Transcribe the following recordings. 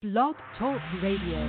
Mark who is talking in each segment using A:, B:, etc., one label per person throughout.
A: Blog Talk Radio.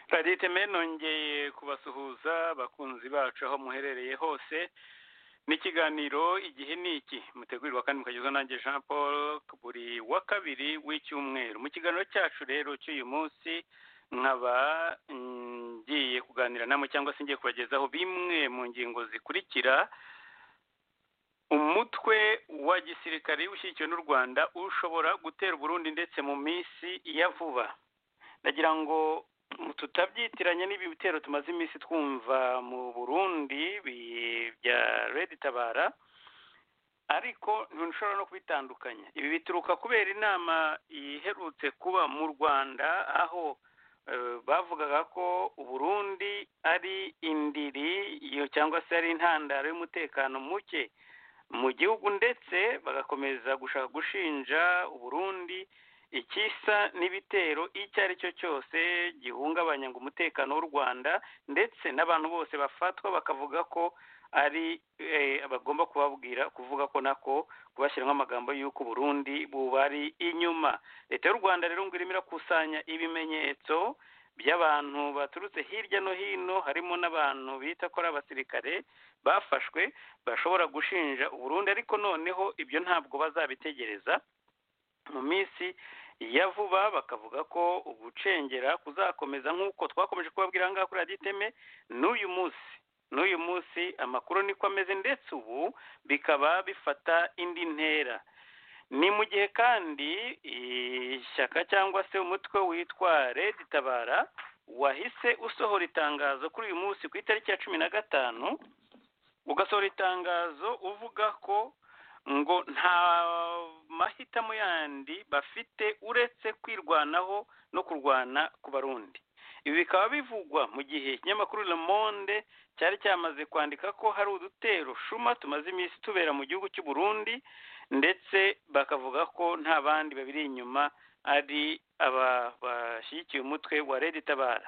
B: radiyate meni nongeye kubasuhuza abakunzi bacu aho muherereye hose n'ikiganiro igihe ni iki mutegurirwa kandi mukagezwa nanjye jean paul buri wa kabiri w'icyumweru mu kiganiro cyacu rero cy'uyu munsi nkaba ngiye kuganira namwe cyangwa se ngiye kubagezaho bimwe mu ngingo zikurikira umutwe wa gisirikare ushyigikiwe n'u rwanda ushobora gutera uburundi ndetse mu minsi ya vuba ndagira ngo tutabyitiranye n'ibi bitero tumaze iminsi twumva mu burundi bya redi tabara ariko ntushobora no kubitandukanya ibi bituruka kubera inama iherutse kuba mu rwanda aho bavugaga ko uburundi ari indiri cyangwa se ari intandaro y'umutekano muke mu gihugu ndetse bagakomeza gushaka gushinja uburundi ikisa n'ibitero icyo ari cyo cyose gihungabanya ngo umutekano w'u rwanda ndetse n'abantu bose bafatwa bakavuga ko ari bagomba kubabwira kuvuga ko nako kubashyiramo amagambo y'uko burundi bubari inyuma leta y'u rwanda rero ngo irimo irakusanya ibimenyetso by'abantu baturutse hirya no hino harimo n'abantu bita ko ari abasirikare bafashwe bashobora gushinja uburundi ariko noneho ibyo ntabwo bazabitegereza mu minsi ya vuba bakavuga ko ugucengera kuzakomeza nk'uko twakomeje kubabwira aha ngaha kuri radiyo iteme n'uyu munsi n'uyu munsi amakuru niko ameze ndetse ubu bikaba bifata indi ntera ni mu gihe kandi ishyaka cyangwa se umutwe witwa redi tabara wahise usohora itangazo kuri uyu munsi ku itariki ya cumi na gatanu ugasohora itangazo uvuga ko ngo nta mahitamo yandi bafite uretse kwirwanaho no kurwana ku barundi ibi bikaba bivugwa mu gihe ikinyamakuru Le Monde cyari cyamaze kwandika ko hari udutero shuma tumaze iminsi tubera mu gihugu cy'u Burundi ndetse bakavuga ko nta bandi babiri inyuma ari aba bashyigikiye umutwe wa Redi Tabara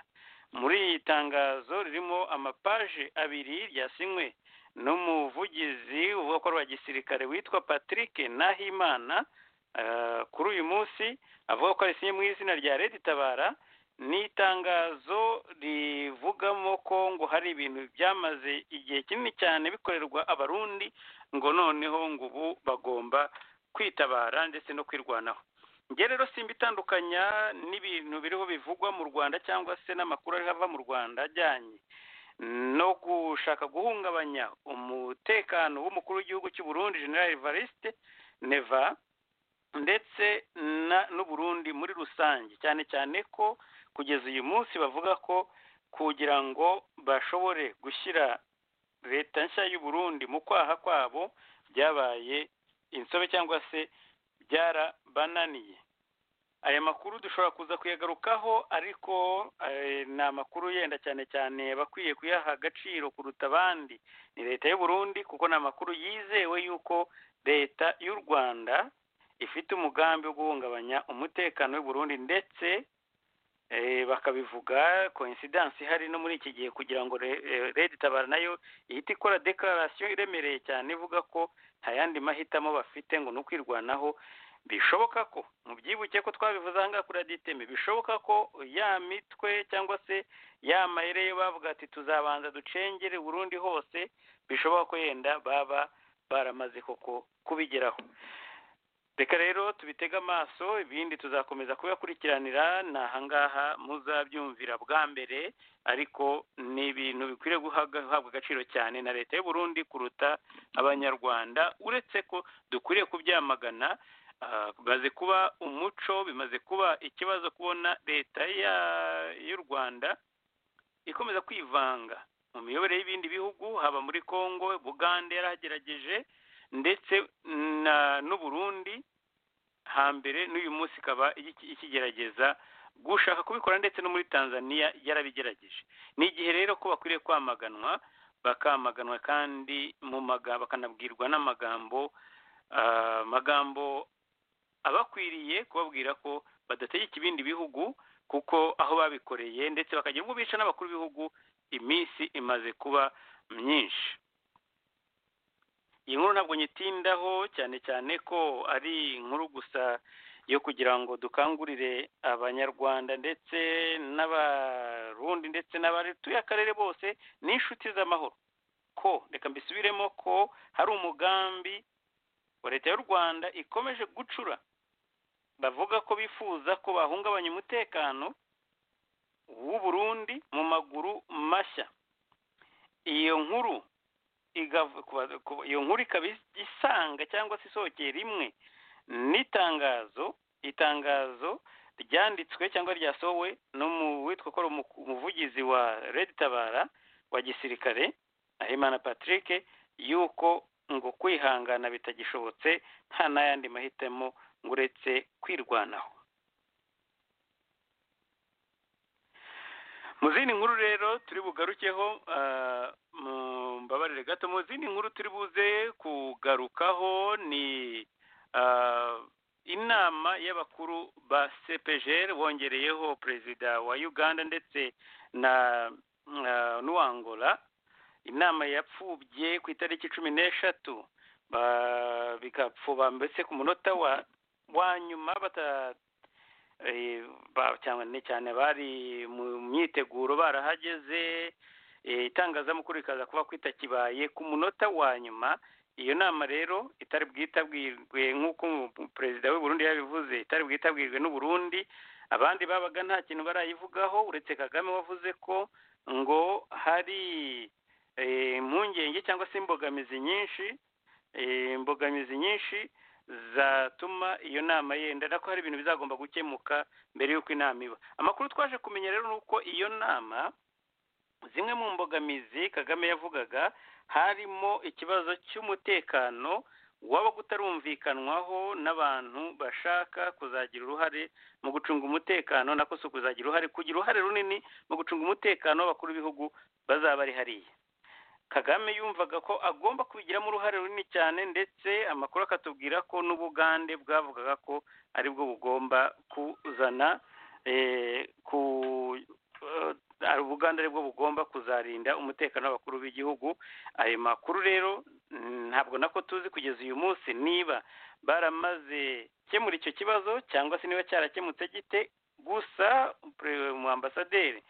B: muri iyi tangazo ririmo amapaje abiri ryasinywe n'umuvugizi uvuga ko ari uwa gisirikare witwa patrick nahimana kuri uyu munsi avuga ko arisinye mu izina rya leta itabara n'itangazo rivugamo ko ngo hari ibintu byamaze igihe kinini cyane bikorerwa abarundi ngo noneho ngo ubu bagomba kwitabara ndetse no kwirwanaho njye rero simba itandukanya n'ibintu biriho bivugwa mu rwanda cyangwa se n'amakuru ariho ava mu rwanda ajyanye no gushaka guhungabanya umutekano w'umukuru w'igihugu cy'u Burundi General Evariste Neva ndetse n'uburundi muri rusange cyane cyane ko kugeza uyu munsi bavuga ko kugira ngo bashobore gushyira leta nshya y'u Burundi mu kwaha kwabo byabaye insobe cyangwa se byarabananiye aya makuru dushobora kuza kuyagarukaho ariko ni amakuru yenda cyane cyane bakwiye kuyaha agaciro kuruta abandi ni leta y'u Burundi kuko ni amakuru yizewe y'uko leta y'u rwanda ifite umugambi wo guhungabanya umutekano w'u Burundi ndetse eh, bakabivuga coincidence ihari no muri iki gihe kugira ngo re- eh, red tabara nayo ihita ikora declaration iremereye cyane ivuga ko nta yandi mahitamo bafite ngo ni ukwirwanaho bishoboka ko mubyibuke ko twabivuze ahangaha kuri radiyo iteme bishoboka ko ya mitwe cyangwa se ya mayere yo bavuga ati tuzabanza ducengere burundi hose bishoboka ko yenda baba baramaze koko kubigeraho reka rero tubitege amaso ibindi tuzakomeza kubakurikiranira ni ahangaha muzabyumvira bwa mbere ariko ni ibintu bikwiriye guhabwa guhabwa agaciro cyane na leta y'u Burundi kuruta abanyarwanda uretse ko dukwiriye kubyamagana ah, bimaze kuba umuco bimaze kuba ikibazo kubona leta ya- y'u rwanda ikomeza kwivanga mu miyoborere y'ibindi bihugu haba muri congo bugande yarahagerageje ndetse na n'u Burundi hambere n'uyu munsi ikaba iki- ikigerageza gushaka kubikora ndetse no muri tanzania yarabigerageje ni igihe rero ko bakwiriye kwamaganwa bakamaganwa kandi mu maga bakanabwirwa n'amagambo ah, magambo abakwiriye kubabwira ko badategeka ibindi bihugu kuko aho babikoreye ndetse bakagira ubwo bica n'abakuru b'ibihugu iminsi imaze kuba myinshi iyi nkuru ntabwo nyitindaho cyane cyane ko ari inkuru gusa yo kugira ngo dukangurire abanyarwanda ndetse n'abarundi ndetse n'abatuye akarere bose n'inshuti z'amahoro ko reka mbisubiremo ko hari umugambi wa leta y'u rwanda ikomeje gucura bavuga ko bifuza ko bahungabanya umutekano w'u Burundi mu maguru mashya iyo nkuru igav- kuba- kuba- iyo nkuru ikaba is- isanga cyangwa se isohokeye rimwe n'itangazo itangazo ryanditswe cyangwa ryasohowe n'uwitwa ko ari umu- umuvugizi wa red tabara wa gisirikare ahimana patrick yuko ngo kwihangana bitagishobotse nta n'ayandi mahitamo ngo uretse kwirwanaho mu zindi nkuru rero turi bugarukeho ah, mu- mbabarire gato mu zindi nkuru turi buze kugarukaho ni ah, inama y'abakuru ba cpgr bongereyeho perezida wa uganda ndetse na ah, n'uwangola inama yapfubye ku itariki cumi n'eshatu ba- bigapfuba mbese ku munota wa wa nyuma bata eh, ba- cyane cyane bari mu myiteguro barahageze eh, itangazamakuru rikaza kuba kwitakibaye ku munota wa nyuma iyo nama rero itari bwitabwirwe nk'uko mu- perezida w'u Burundi yabivuze itari bwitabwirwe n'u Burundi abandi babaga nta kintu barayivugaho uretse Kagame wavuze ko ngo hari eh, impungenge cyangwa se imbogamizi nyinshi eh, imbogamizi nyinshi zatuma iyo nama yenda na ko hari ibintu bizagomba gukemuka mbere y'uko inama iba amakuru twaje kumenya rero ni uko iyo nama zimwe mu mbogamizi kagame yavugaga harimo ikibazo cy'umutekano waba kutarumvikanwaho n'abantu bashaka kuzagira uruhare mu gucunga umutekano nako si ukuzagira uruhare kugira uruhare runini mu gucunga umutekano w'abakuru b'ibihugu bazaba bari hariya kagame yumvaga ko agomba kubigiramo uruhare runini cyane ndetse amakuru akatubwira ko n'ubugande bwavugaga ko aribwo bugomba kuzana eh, ku eh, ari ubugande aribwo bugomba kuzarinda umutekano w'abakuru b'igihugu ayo makuru rero mm, ntabwo nako tuzi kugeza uyu munsi niba baramaze gukemura icyo kibazo cyangwa se niba cyarakemutse gite gusa pre- mu ambasaderi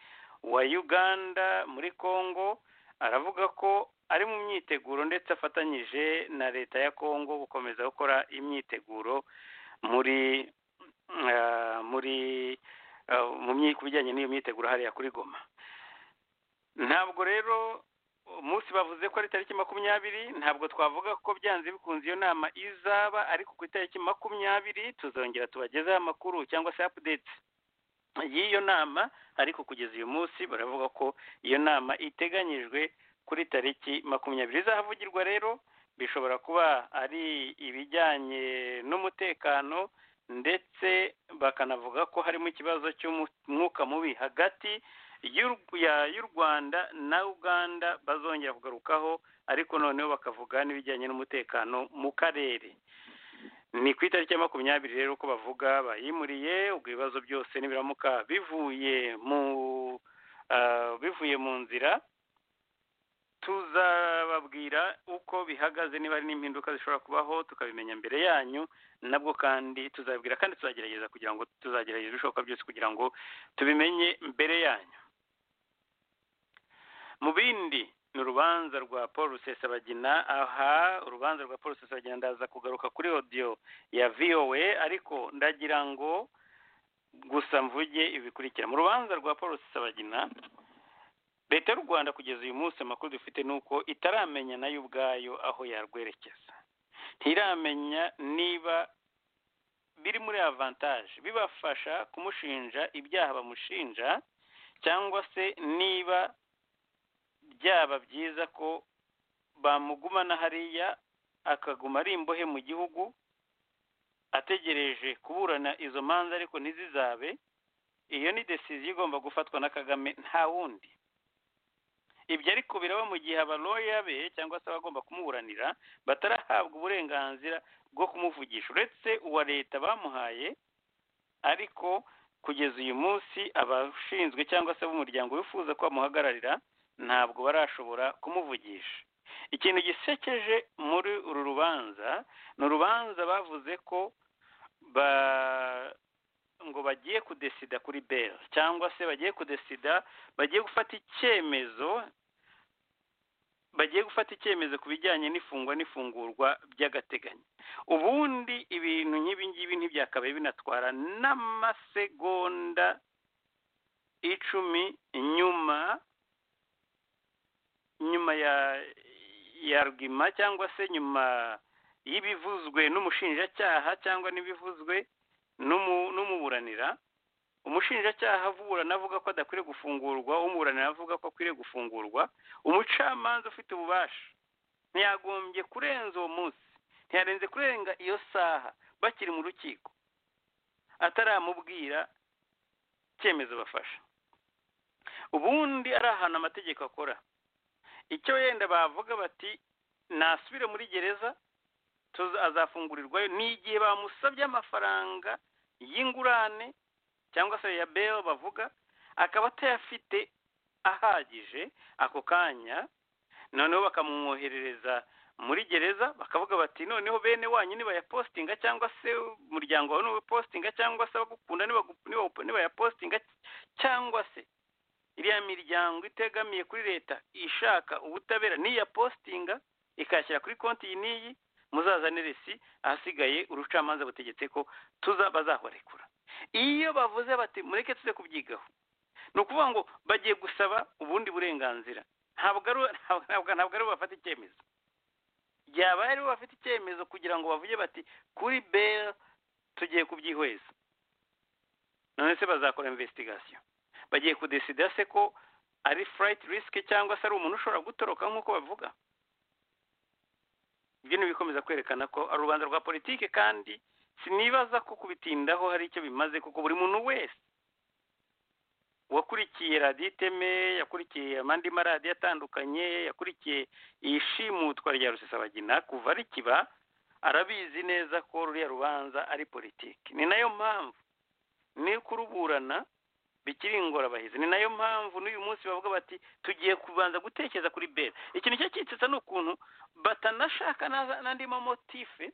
B: wa uganda muri congo aravuga ko ari mu myiteguro ndetse afatanyije na leta ya kongo gukomeza gukora imyiteguro muri ah, muri ah, mu myi- ku bijyanye n'iyo myiteguro hariya kuri goma ntabwo rero umunsi bavuze ko ari tariki makumyabiri ntabwo twavuga ko byanze bikunze iyo nama izaba ariko ku itariki makumyabiri tuzongera tubagezeho amakuru cyangwa se update y'iyo nama ariko kugeza uyu munsi baravuga ko iyo nama iteganyijwe kuri tariki makumyabiri izahavugirwa rero bishobora kuba ari ibijyanye n'umutekano ndetse bakanavuga ko harimo ikibazo cy'umwuka mubi hagati y'u- ya- y'u rwanda na uganda bazongera kugarukaho ariko noneho bakavuga n'ibijyanye n'umutekano mu karere ni ku itariki ya makumyabiri rero uko bavuga bayimuriye ubwo ibibazo byose nibiramuka bivuye mu ah, bivuye mu nzira tuzababwira uko bihagaze niba hari n'impinduka zishobora kubaho tukabimenya mbere yanyu nabwo kandi tuzababwira kandi tuzagerageza kugira ngo tuzagerageza ibishoboka byose kugira ngo tubimenye mbere yanyu mu bindi ni urubanza rwa paul rusesabagina aha urubanza rwa paul rusesabagina ndaza kugaruka kuri odiyo ya vowe ariko ndagira ngo gusa mvuge ibikurikira mu rubanza rwa paul rusesabagina leta y'u rwanda kugeza uyu munsi amakuru dufite ni uko itaramenya nayo ubwayo aho yarwerekeza ntiramenya niba biri muri avantaje bibafasha kumushinja ibyaha bamushinja cyangwa se niba byaba byiza ko bamugumana hariya akaguma ari imbohe mu gihugu ategereje kuburana izo manza ariko ntizizabe iyo ni desiziyo igomba gufatwa na kagame nta wundi ibyo ariko biraba mu gihe abaloya be cyangwa se abagomba kumuburanira batarahabwa uburenganzira bwo kumuvugisha uretse uwa leta bamuhaye ariko kugeza uyu munsi abashinzwe cyangwa se b'umuryango wifuza ko bamuhagararira ntabwo barashobora kumuvugisha ikintu gisekeje muri uru rubanza ni urubanza bavuze ko ba ngo bagiye kudesida kuri beri cyangwa se bagiye kudesida bagiye gufata icyemezo bagiye gufata icyemezo ku bijyanye n'ifungwa n'ifungurwa by'agateganyo ubundi ibintu nk'ibi ngibi ntibyakabaye binatwara n'amasegonda icumi nyuma nyuma ya ya rwima cyangwa se nyuma y'ibivuzwe n'umushinjacyaha cyangwa n'ibivuzwe n'umu- n'umuburanira umushinjacyaha aburana avuga ko adakwiriye gufungurwa umuburanira avuga ko akwiriye gufungurwa umucamanza ufite ububasha ntiyagombye kurenza uwo munsi ntiyarenze kurenga iyo saha bakiri mu rukiko ataramubwira icyemezo bafasha ubundi ari ahantu amategeko akora icyo wenda bavuga bati nasubire muri gereza tuza- azafungurirwayo ni igihe bamusabye amafaranga y'ingurane cyangwa se ya bel bavuga akaba atayafite ahagije ako kanya noneho bakamwoherereza muri gereza bakavuga bati noneho bene wanyu nibayapositinga cyangwa se umuryango wawe niwayapositinga cyangwa se abagukunda nibagu- nibawu- nibayapositinga cyangwa se iriya miryango itegamiye kuri leta ishaka ubutabera niyapositinga ikayashyira kuri konti iyi n'iyi muzazane resi ahasigaye urucamanza butegetse ko tuza bazahorekura iyo bavuze bati mureke tuze kubyigaho ni ukuvuga ngo bagiye gusaba ubundi burenganzira ntabwo ari ntabwo- ntabwo- ntabwo ari bo bafata icyemezo byabaye ari bo bafite icyemezo kugira ngo bavuge bati kuri beri tugiye kubyihweza none se bazakora investigasyon bagiye kudesida se ko ari furayiti risike cyangwa se ari umuntu ushobora gutoroka nk'uko bavuga ibyo ni ibikomeza kwerekana ko ari urubanza rwa politiki kandi sinibaza ko kubitindaho hari icyo bimaze kuko buri muntu wese wakurikiye radiyo iteme yakurikiye amandi maradiyo atandukanye yakurikiye ishimutwa rya rusesabagina kuva rikiba arabizi neza ko ruriya rubanza ari politiki ni nayo mpamvu ni kuruburana bikiri ingorabahizi ni nayo mpamvu n'uyu munsi bavuga bati tugiye kubanza gutekereza kuri bera ikintu cyo cyitsetsa ni ukuntu batanashaka naza- n'andi mamotife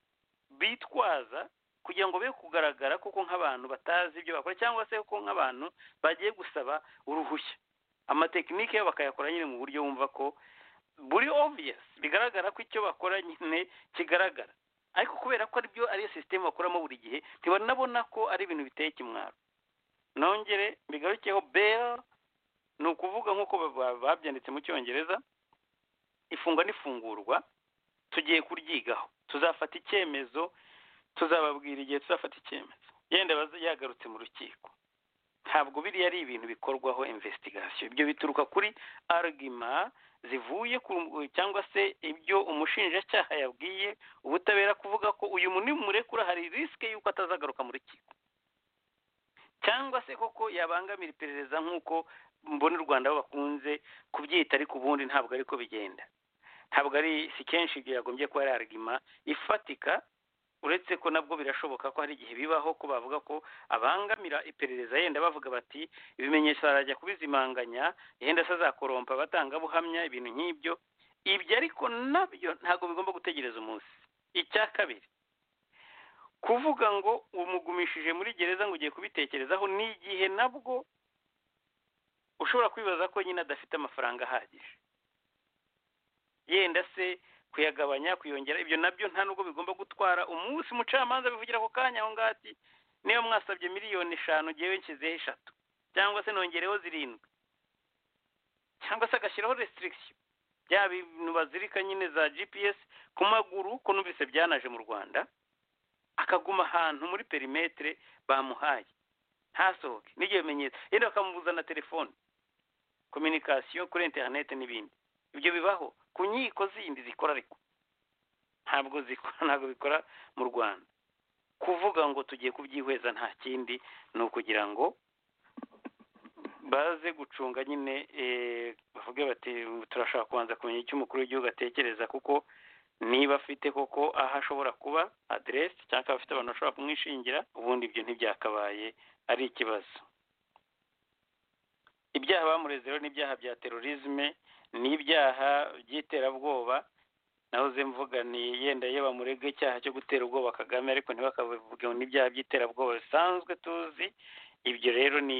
B: bitwaza kugira ngo be kugaragara kuko nk'abantu batazi ibyo bakora cyangwa se kuko nk'abantu bagiye gusaba uruhushya amatekinike yabo bakayakora nyine mu buryo wumva ko buri obvious bigaragara ko icyo bakora nyine kigaragara ariko kubera ko aribyo ariyo sisiteme bakoramo buri gihe ntibanabona ko ari ibintu biteye kimwaro nongere mbigarukeho bel ni ukuvuga nk'uko ba- ba- babyanditse mu cyongereza ifungwa n'ifungurwa tugiye kuryigaho tuzafata icyemezo tuzababwira igihe tuzafata icyemezo yenda abaza yagarutse mu rukiko ntabwo biriya ari ibintu bikorwaho investigation ibyo bituruka kuri arguma zivuye ku cyangwa se ibyo umushinjacyaha yabwiye ubutabera kuvuga ko uyu muntu nimurekura hari risike y'uko atazagaruka mu rukiko cyangwa se koko yabangamira iperereza nk'uko mbona u rwanda bo bakunze kubyita ariko ubundi ntabwo ariko bigenda ntabwo ari si kenshi ibyo yagombye kuba ari arguma ifatika uretse ko nabwo birashoboka ko hari igihe bibaho ko bavuga ko abangamira iperereza yenda bavuga bati ibimenyetso barajya kubizimanganya yenda se azakorompa batangabuhamya ibintu nk'ibyo ibyo ariko nabyo ntabwo bigomba gutegereza umunsi icya kabiri kuvuga ngo umugumishije muri gereza ngo ugiye kubitekerezaho ni igihe nabwo ushobora kwibaza ko nyine adafite amafaranga ahagije yenda se kuyagabanya kuyongera ibyo nabyo nta nubwo bigomba gutwara umunsi umucamanza bivugira ako kanya aho ngaho ati niba mwasabye miliyoni eshanu ngewe nshyizeho eshatu cyangwa se nongereho zirindwi cyangwa se agashyiraho restriction bya bintu bazirika nyine za gps ku maguru ko numvise byanaje mu rwanda akaguma ahantu muri perimetere bamuhaye ntasohoke n'ibyo bimenyetso yenda bakamubuza na telefone kominikasiyo kuri interineti n'ibindi ibyo bibaho ku nkiko zindi zikora ariko ntabwo zikora ntabwo bikora mu rwanda kuvuga ngo tugiye kubyihweza nta kindi ni ukugira ngo baze gucunga nyine bavuge bati turashaka kubanza kumenya icyo umukuru w'igihugu atekereza kuko niba afite koko aho ashobora kuba aderesi cyangwa afite abantu bashobora kumwishingira ubundi ibyo ntibyakabaye ari ikibazo ibyaha bamureze rero ni ibyaha bya terorizme ni ibyaha by'iterabwoba nahoze mvuga ni yenda iyo bamurega icyaha cyo gutera ubwoba kagame ariko ntibakavuge ngo n'ibyaha by'iterabwoba bisanzwe tuzi ibyo rero ni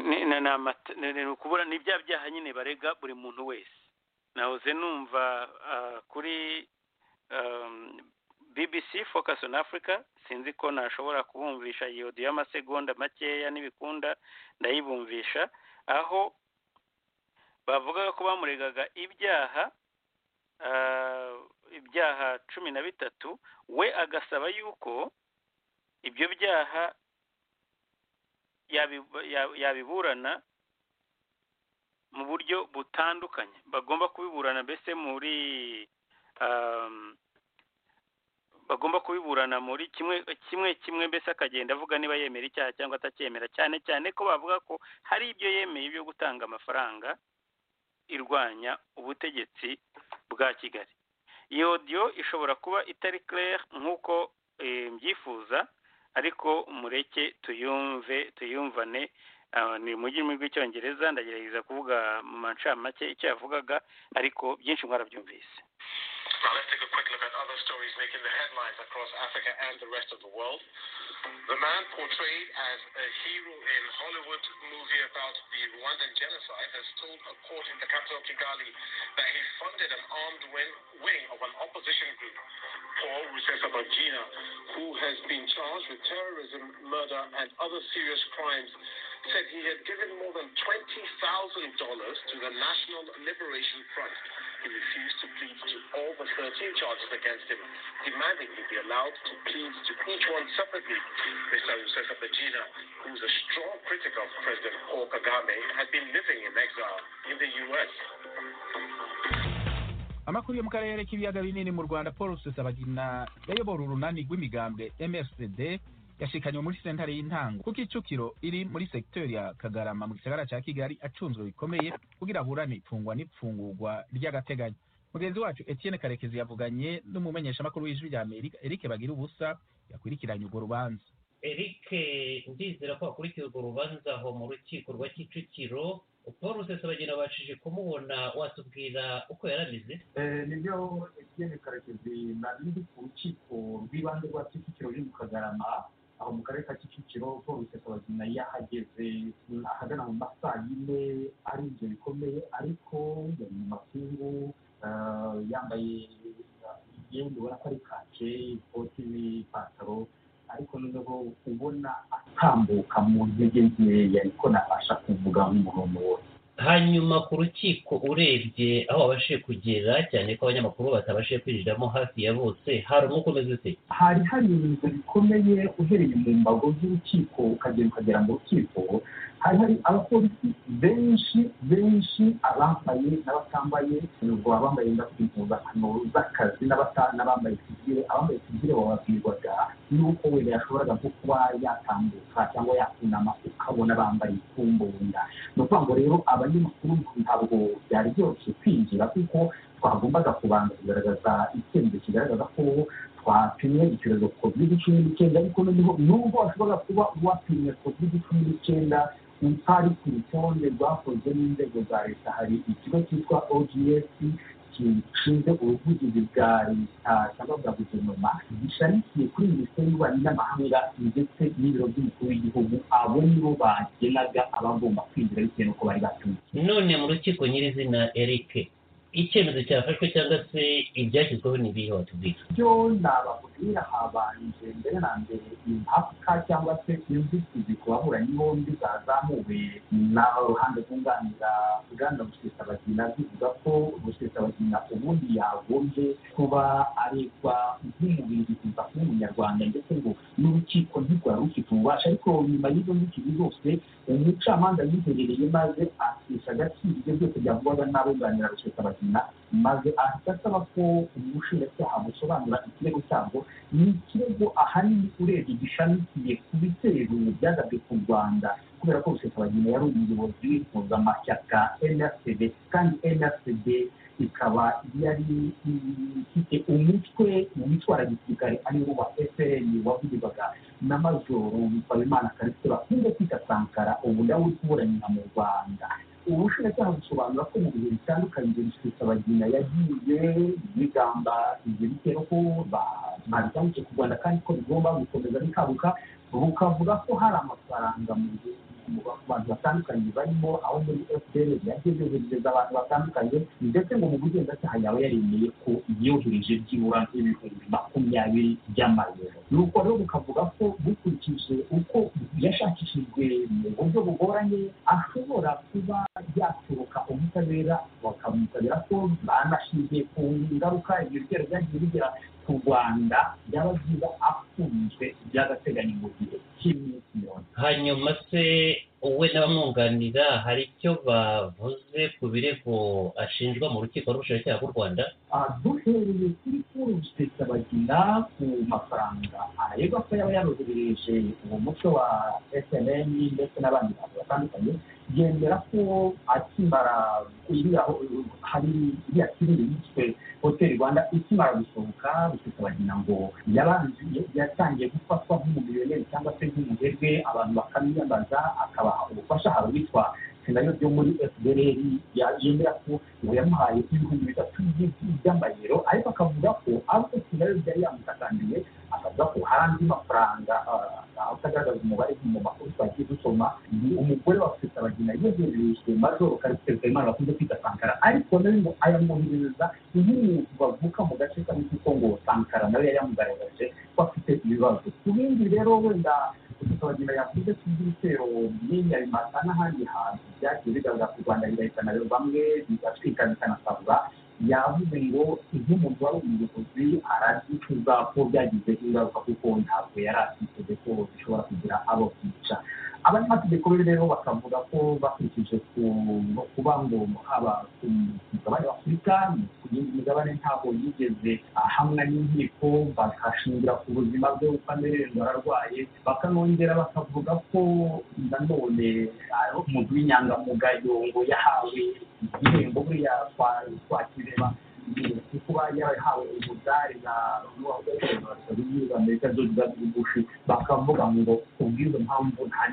B: ni ukubura ni bya byaha nyine barega buri muntu wese nahoze numva kuri bbc focus on africa sinzi ko nashobora kubumvisha iyo odiyo y'amasegonda makeya n'ibikunda ndayibumvisha aho bavugaga ko bamuregaga ibyaha ibyaha cumi na bitatu we agasaba yuko ibyo byaha yabiburana mu buryo butandukanye bagomba kubiburana mbese muri bagomba kubiburana muri kimwe kimwe kimwe mbese akagenda avuga niba yemera icyaha cyangwa atacyemera cyane cyane ko bavuga ko hari ibyo yemeye byo gutanga amafaranga irwanya ubutegetsi bwa kigali iyo odiyo ishobora kuba itari claire nk'uko mbyifuza ariko mureke tuyumve tuyumvane ni mu rurimi rw'icyongereza ndagerageza kuvuga mu macamake icyo yavugaga ariko byinshi mwarabyumvise Now let's take a quick look at other stories making the headlines across Africa and the rest of the world. The man portrayed as a hero in Hollywood movie about the Rwandan genocide has told a court in the capital Kigali that he funded an armed wing, wing of an opposition group, Paul Rusesabagina, who has been charged with terrorism, murder, and other serious crimes, said he had given more than $20,000 to the National Liberation Front he refused to plead to all the 13 charges against him, demanding he be allowed to plead to each one separately. Mr. Yusefa Bajina, who's a strong critic of President Paul Kagame, had been living in exile in the U.S. amakuru yo mu karere k'ibiyaga binini mu rwanda paul rusesabagina yayobora urunani rw'imigambwe mfcd yashikanywe muri sentare y'intango kuko icukiro iri muri sekiteri ya kagarama mu gisagara cya kigali acunzwe bikomeye kugira aburane ifungwa n'ipfungurwa ry'agateganyo mugenzi wacu etienne karekezi yavuganye n'umumenyeshamakuru w'ijwi rya amerika eric bagira ubusa yakurikiranye urwo rubanza
C: eric ndizera ko wakurikiye urwo rubanza aho mu rukiko rwa kicukiro paul rusesabagina abashije kumubona watubwira uko yarameze
D: nibyo etienne karekezi nari ndi ku rukiko rw'ibanze rwa kicukiro ruri mu kagarama aho mu karere ka kicukiro polisi abazima yahageze ahagana mu masaa yine ari ibyo bikomeye ariko yari mu makungu yambaye imyenda ubona ko ari kake ikoti n'ipantaro ariko noneho ubona atambuka mu ntege nkeya ariko nabasha kuvuga nk'umuntu wose
C: hanyuma ku rukiko urebye aho wabashije kugera cyane ko abanyamakuru batabashije kwinjiramo hafi ya bose hari umwuka umeze ute
D: hari hari ibintu bikomeye uhereye mu mbago z'urukiko ukagera ukagera mu rukiko hari hari abapolisi benshi benshi abambaye n'abatambaye ubwo abambaye impuzankano z'akazi n'abambaye sivire abambaye sivire bababwirwaga n'uko wenda yashoboraga nko kuba yatambuka cyangwa yakunama ukabona bambaye ikumbunda ni ukuvuga ngo rero abanyamakuru ntabwo byari byoroshye kwinjira kuko twagombaga kubanza kugaragaza icyemezo kigaragaza ko twapimye icyorezo covid cumi n'icyenda ariko noneho nubwo washobora kuba wapimye covid cumi n'icyenda utari ku rutonde rwakozwe n'inzego za leta hari ikigo cyitwa ogs gishinzwe ubuvugizi bwa leta cyangwa bwa guverinoma gishamikiye kuri minisiteri y'ububanyi n'amahanga ndetse n'ibiro by'umukuru w'igihugu abo nibo bagenaga abagomba kwinjira bitewe n'uko bari batumye
C: none mu rukiko nyirizina eric icyemezo cyafashwe cyangwa se ibyashyizweho ni ibihe watubwira
D: byo nabakubwira habanje mbere na mbere impaka cyangwa se inzitizi ku baburanyi bombi zazamuwe na ruhande rwunganira bwana rusesabagina zivuga ko rusesabagina ubundi yagombye kuba aregwa nk'umubiri kuza kuba umunyarwanda ndetse ngo n'urukiko ntirwari rufite ububasha ariko nyuma y'izo nzitizi zose umucamanza yiherereye maze akisha agaciro ibyo byose byavugwaga n'abunganira rusesabagina maze ahita asaba ko umushinjacyaha busobanura ikirego cyabwo ni ikirego ahanini urebye gishamikiye ku bitero byagabwe ku rwanda kubera ko rusesabagina yari umuyobozi w'impuzamashyaka nrcd kandi nrcd ikaba yari ifite umutwe witwara gisirikare ariwo wa fpr wavugirwaga n'amajoro mpayimana karisite bakunze kwita sankara ubu nawe uri kuburanira mu rwanda ubushinjacyaha busobanura ko mu bihe bitandukanye ibyo rusesabagina yagiye bigamba ibyo bitero ko babikangutse ku rwanda kandi ko bigomba gukomeza bikaguka bukavuga ko hari amafaranga mu bihe mu bantu batandukanye barimo aho muri fpr yagiye yoherereza abantu batandukanye ndetse ngo mu bugenzacyaha yaba yaremeye ko yohereje byibura nk'ibihumbi makumyabiri by'amayero nuko rero bukavuga ko bukurikije uko yashakishijwe mu buryo bugoranye ashobora kuba yaturuka ubutabera bakamutabera ko banashingiye ku ngaruka ibyo bitero byagiye bigira ku rwanda byaba byiza afunzwe by'agateganyo mu gihe cy'iminsi mirongo
C: hanyuma se wowe n'abamwunganira hari icyo bavuze ku birego ashinjwa mu rukiko rw'ubushinjacyaha bw'u rwanda
D: duhereye kuri kuruse bagina ku mafaranga areba ko yaba yaroherereje uwo mutwe wa snm ndetse n'abandi bantu batandukanye yemera ko akimara iriya hari iriya filime yiswe hoteli rwanda ikimara gusohoka rusese bagina ngo yabanzuye yatangiye gufatwa nk'umumiliyoneri cyangwa se nk'umuherwe abantu bakamwiyambaza akabaha ubufasha hari uwitwa senayo byo muri fdr yemera ko ngo yamuhaye ibihumbi bitatu by'amayero ariko akavuga ko ariko senayo byari yamutakambiriye akavuga ko hari andi mafaranga utagaragaza umubare mu makuru twagiye dusoma ni umugore wa rusesabagina yegererejwe majoro karisiteri kayimana bakunze kwita sankara ariko nawe ngo ayamwoherereza nk'umuntu bavuka mu gace kamwe kuko ngo sankara nawe yari yamugaragaje ko afite ibibazo ku bindi rero wenda rusesabagina yavuze ko iby'ibitero by'inyabimata n'ahandi hantu byagiye bigaragara ku rwanda bigahitana bamwe bigatwika bikanasabwa yavuze ngo iby'umuntu wari umuyobozi arabyicuza ko byagize ingaruka kuko ntabwo yari afite ko bishobora kugira abo byica abanyamategeko rero bakavuga ko bakurikije kuba ngo haba ku mugabane w'afurika ku yindi migabane ntabwo yigeze ahamwa n'inkiko bakashingira ku buzima bwe uko amererwa ararwaye bakanongera bakavuga ko nanone umuntu w'inyangamugayo ngo yahawe igihembo buriya kwa kireba kuba yarahawe umudari na amerika george w bush bakavuga ngo kubw'izo mpamvu nta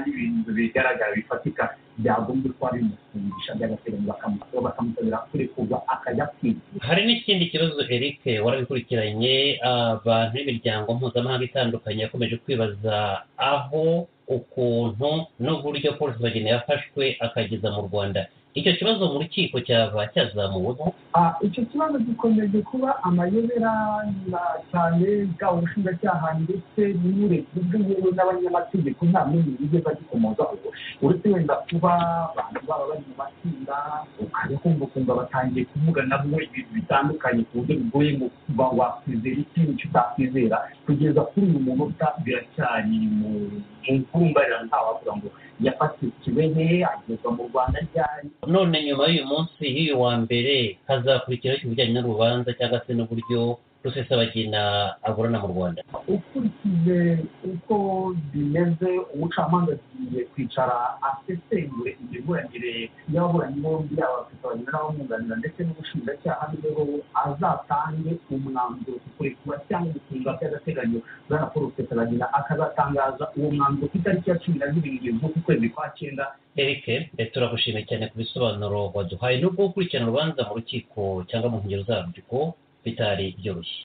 D: n'ibintu bigaragara bifatika byagombye kuba bimufungisha by'agateganyo bakamusabira kurekurwa akajya kwigira
C: hari n'ikindi kibazo eric warabikurikiranye abantu b'imiryango mpuzamahanga itandukanye yakomeje kwibaza aho ukuntu n'uburyo paul bageni yafashwe akageza mu rwanda icyo kibazo mu rukiko cyaba cyazamuweho
D: icyo kibazo gikomeje kuba amayobera cyane bwaba ubushinjacyaha ndetse n'uburebye bw'inyewe n'abanyamategeko nta n'ibintu bigeze bagikomozaho uretse wenda kuba abantu baba bari mu matsinda ukajya kumva ukumva batangiye kuvugana bo ibintu bitandukanye ku buryo bigoye ngo kuba wakwizera iki n'icyo utakwizera kugeza kuri uyu munota biracyari mu mvumbarira ntawavuga ngo yafatikiwe he agezwa mu rwanda ryari
C: none nyuma y'uyu munsi y'uyu wa mbere hazakurikiraho ibijyanye n'urubanza cyangwa se n'uburyo rusesabagina aburana mu rwanda
D: ukurikije uko bimeze umucamanza agiye kwicara asesengure imiburanire y'ababuranyi bombi yaba abafitanye n'abamwunganira ndetse n'ubushinjacyaha niho azatange umwanzuro ku kurekura cyangwa gufungwa by'agateganyo bwana paul rusesabagina akazatangaza uwo mwanzuro ku itariki ya cumi na zirindwi z'ukwezi kwa cyenda
C: eric eh, turagushimiye cyane ku bisobanuro waduhaye nubwo gukurikirana urubanza mu rukiko cyangwa mu nkengero zarwo bitari byoroshye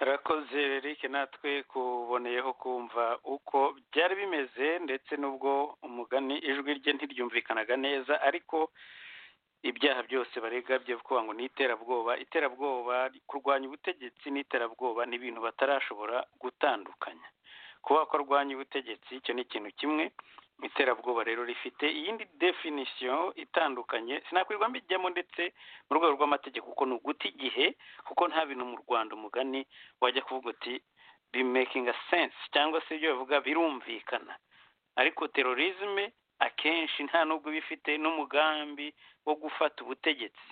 B: arakoze Eric natwe kuboneyeho kumva uko byari bimeze ndetse n'ubwo umugani ijwi rye ntiryumvikanaga neza ariko ibyaha byose barega byo kuvuga ngo ni iterabwoba iterabwoba kurwanya ubutegetsi n'iterabwoba ni ibintu batarashobora gutandukanya kuba ko arwanya ubutegetsi icyo ni ikintu kimwe iterabwoba rero rifite iyindi definisiyo itandukanye sinakwirwa mbijyamo ndetse mu rwego rw'amategeko kuko ni uguta igihe kuko nta bintu mu rwanda umugani wajya kuvuga uti bimekinga sense cyangwa se ibyo bavuga birumvikana ariko terorizme akenshi nta nubwo iba ifite n'umugambi wo gufata ubutegetsi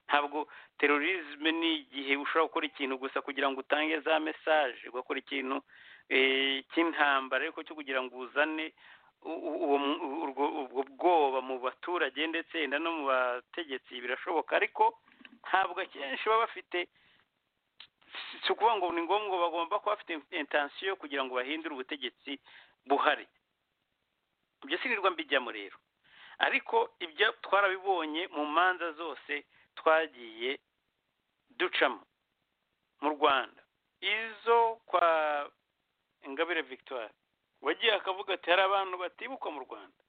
B: ntabwo terorizme ni igihe ushobora gukora ikintu gusa kugira ngo utange za mesaje ugakora ikintu eh, cy'intambara ariko cyo kugira ngo uzane u- u- uwo mu- urwo- ubwo bwoba mu baturage ndetse yenda no mu bategetsi birashoboka ariko ntabwo akenshi baba bafite si- si ukuvuga ngo ni ngombwa bagomba kuba bafite intensiyo kugira ngo bahindure ubutegetsi buhari ibyo sirirwa mbijyamo rero ariko ibyo twarabibonye mu manza zose twagiye ducamo mu rwanda izo kwa ingabire victoire wagiye akavuga ati hari abantu batibuka mu rwanda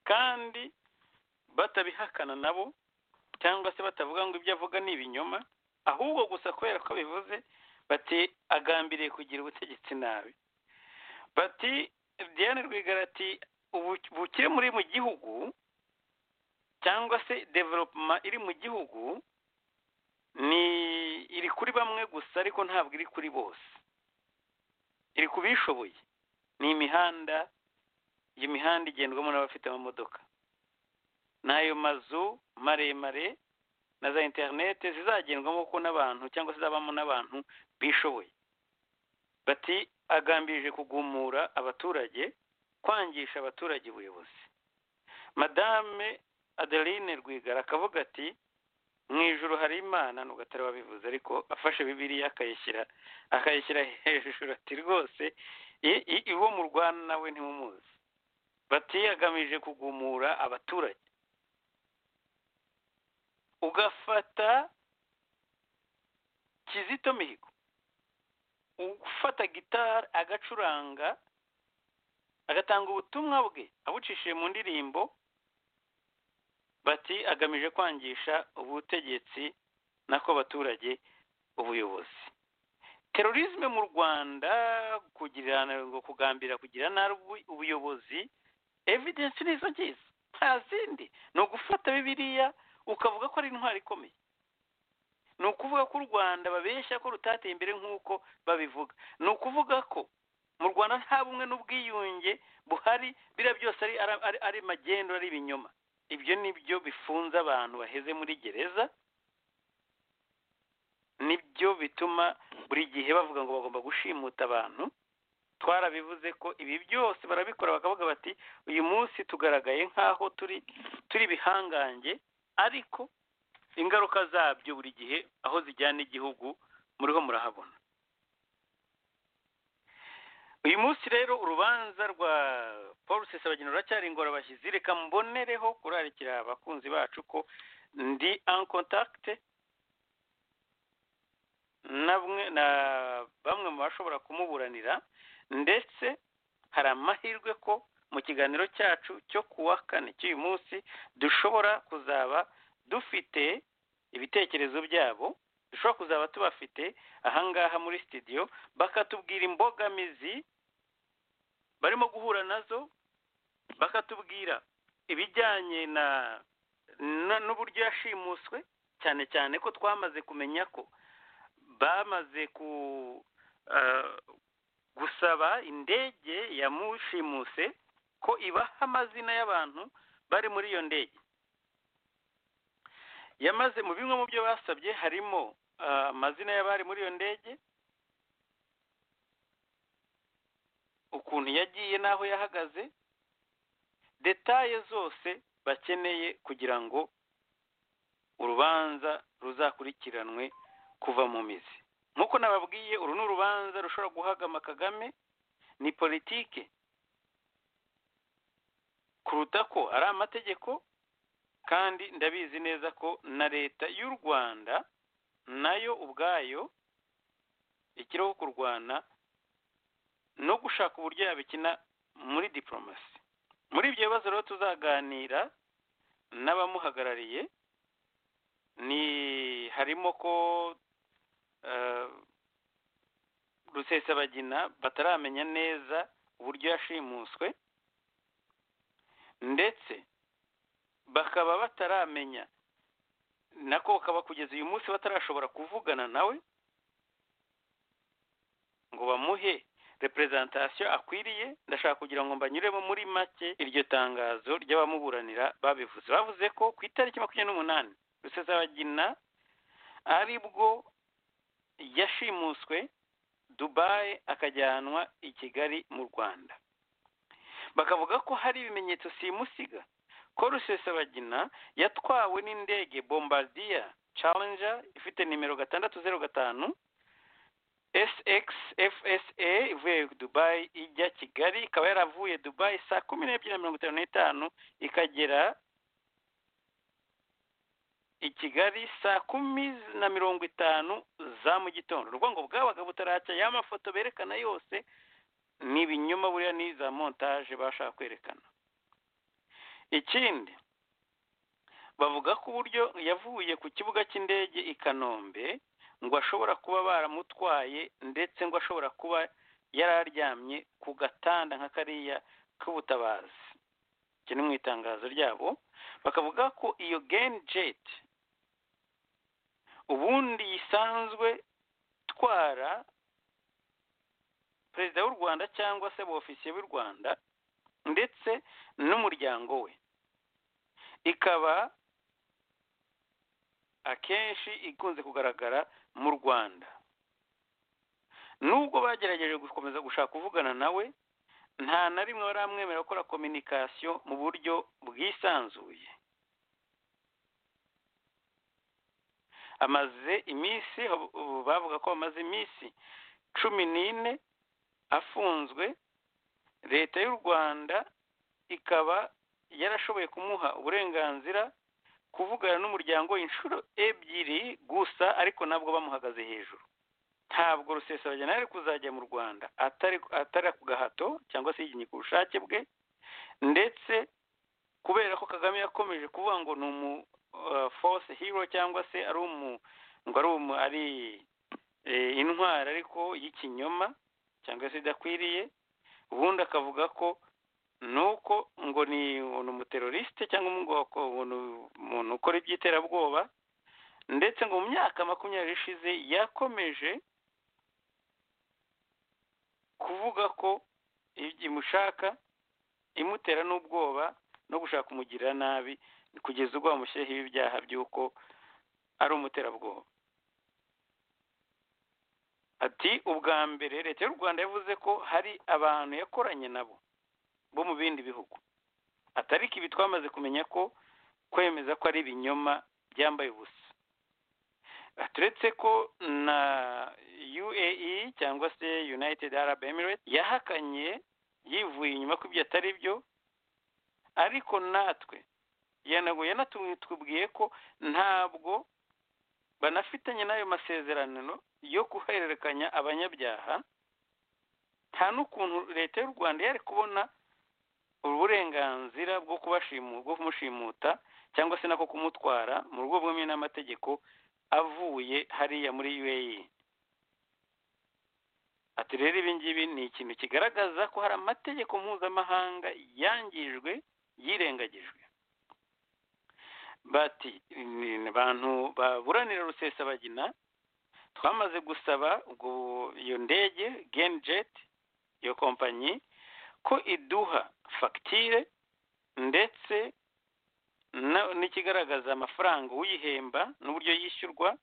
B: kandi batabihakana nabo cyangwa se batavuga ngo ibyo avuga ni ibinyoma ahubwo gusa kubera ko bivuze bati agambiriye kugira ubutegetsi nabi bati diane rwigara ati "Ubu- ubukire muri mu gihugu cyangwa se developuma iri mu gihugu ni iri kuri bamwe gusa ariko ntabwo iri kuri bose iri ku bishoboye ni imihanda iyo mihanda igendwamo n'abafite amamodoka n'ayo mazu maremare na za interinete zizagendwamo ko n'abantu cyangwa se zizabamo n'abantu bishoboye bati agambirije kugumura abaturage kwangisha abaturage ubuyobozi madame adeline rwigara akavuga ati mu ijoro hari imana nubwo atari wabivuze ariko afashe bibiliya akayishyira akayishyira hejuru ati rwose i- i- iwo murwana nawe ntimumuzi batiyagamije kugumura abaturage ugafata kizito mihigo ufata gitari agacuranga agatanga ubutumwa bwe abucishije mu ndirimbo bati agamije kwangisha ubutegetsi nako abaturage ubuyobozi terorizme mu rwanda kugira ngo kugambira kugira nabi ubuyobozi evidence nizo ngizo nta zindi ni ugufata bibiliya ukavuga ko ari intwari ikomeye ni ukuvuga ko u rwanda babeshya ko rutateye imbere nk'uko babivuga ni ukuvuga ko mu rwanda nta bumwe n'ubwiyunge buhari biriya byose ari, ari, ari, ari magendu ari ibinyoma ibyo ni byo bifunze abantu baheze muri gereza nibyo bituma buri gihe bavuga ngo bagomba gushimuta abantu twarabivuze ko ibi byose barabikora bakavuga bati uyu munsi tugaragaye nk'aho turi turi ibihangange ariko ingaruka zabyo buri gihe aho zijyana igihugu muriho murahabona uyu munsi rero urubanza rwa paul rusesabagina ruracyari ingorabahizi reka mbonereho kurarikira abakunzi bacu ko ndi en contact namwe na bamwe mu bashobora kumuburanira ndetse hari amahirwe ko mu kiganiro cyacu cyo ku wa kane cy'uyu munsi dushobora kuzaba dufite ibitekerezo byabo dushobora kuzaba tubafite ahangaha muri studio bakatubwira imbogamizi barimo guhura nazo bakatubwira ibijyanye na na- n'uburyo yashimuswe cyane cyane ko twamaze kumenya ko bamaze ku eh, gusaba indege yamushimuse ko ibaha amazina y'abantu bari muri iyo ndege yamaze mu bimwe mu byo basabye harimo ah, amazina y'abari muri iyo ndege ukuntu yagiye n'aho yahagaze detaye zose bakeneye kugira ngo urubanza ruzakurikiranwe kuva mu mizi nk'uko nababwiye uru ni urubanza rushobora guhagama kagame ni politike kuruta ko ari amategeko kandi ndabizi neza ko na leta y'u rwanda nayo ubwayo ikiriho kurwana no gushaka uburyo yabikina muri diporomasi muri ibyo bibazo rero tuzaganira n'abamuhagarariye ni harimo ko eh, rusesabagina bataramenya neza uburyo yashimuswe ndetse bakaba bataramenya nako bakaba kugeza uyu munsi batarashobora kuvugana nawe ngo bamuhe reperezantasiyo akwiriye ndashaka kugira ngo mbanyuremo muri make iryo tangazo ry'abamuburanira babivuze bavuze ko ku itariki makumyabiri n'umunani rusesabagina ari bwo yashimuswe dubayi akajyanwa i kigali mu rwanda bakavuga ko hari ibimenyetso simusiga ko rusesabagina yatwawe n'indege bombardier challenger ifite nimero gatandatu zeru gatanu sxfsa ivuye dubayi ijya kigali ikaba yaravuye dubayi saa kumi n'ebyiri na mirongo itanu n'itanu ikagera i kigali saa kumi na mirongo itanu za mu gitondo urwango bwabaga butaracya ya mafoto berekana yose ni ibinyoma buriya ni za montage bashaka kwerekana ikindi bavuga ko uburyo yavuye ku kibuga cy'indege i kanombe ngo ashobora kuba baramutwaye ndetse ngo ashobora kuba yari aryamye ku gatanda nka kariya k'ubutabazi iki ni mu itangazo ryabo bakavuga ko iyo geni jeti ubundi yisanzwe itwara perezida w'u rwanda cyangwa se ofisiye b'u rwanda ndetse n'umuryango we ikaba akenshi ikunze kugaragara mu rwanda nubwo bagerageje gukomeza gushaka kuvugana nawe nta na rimwe baramwemera gukora kominikasiyo mu buryo bwisanzuye amaze iminsi bavuga ko amaze iminsi cumi n'ine afunzwe leta y'u rwanda ikaba yarashoboye kumuha uburenganzira kuvugana n'umuryango inshuro ebyiri gusa ariko ntabwo bamuhagaze hejuru ntabwo rusesabagina yari kuzajya mu rwanda atari atari ku gahato cyangwa se yiginye ku bushake bwe ndetse kubera ko kagame yakomeje kuvuga ngo ni umu force hero cyangwa se ari umu ngo ari umu ari intwari ariko y'ikinyoma cyangwa se idakwiriye ubundi akavuga ko nuko ngo ni umuteroriste cyangwa umuntu ukora iby'iterabwoba ndetse ngo mu myaka makumyabiri ishize yakomeje kuvuga ko imushaka imutera n'ubwoba no gushaka kumugirira nabi kugeza ubwo bamushyiraho ibyaha by'uko ari umuterabwoba ati ubwa mbere leta y'u rwanda yavuze ko hari abantu yakoranye nabo bo mu bindi bihugu atariko ibi twamaze kumenya ko kwemeza ko ari ibinyoma byambaye ubusa turetse ko na uae cyangwa se united arab emirates yahakanye yivuye inyuma ko ibyo atari byo ariko natwe yanatubwiye ko ntabwo banafitanye n'ayo masezerano yo guhererekanya abanyabyaha nta n'ukuntu leta y'u rwanda yari kubona uburenganzira bwo bwo kumushimuta cyangwa se nako kumutwara mu rugo bwemewe n'amategeko avuye hariya muri uae ati rero ibi ngibi ni ikintu kigaragaza ko hari amategeko mpuzamahanga yangijwe yirengagijwe bati abantu baburanira rusesabagina twamaze gusaba iyo ndege genjeti iyo kompanyi ko iduha fagitire ndetse na- n'ikigaragaza amafaranga uyihemba n'uburyo yishyurwa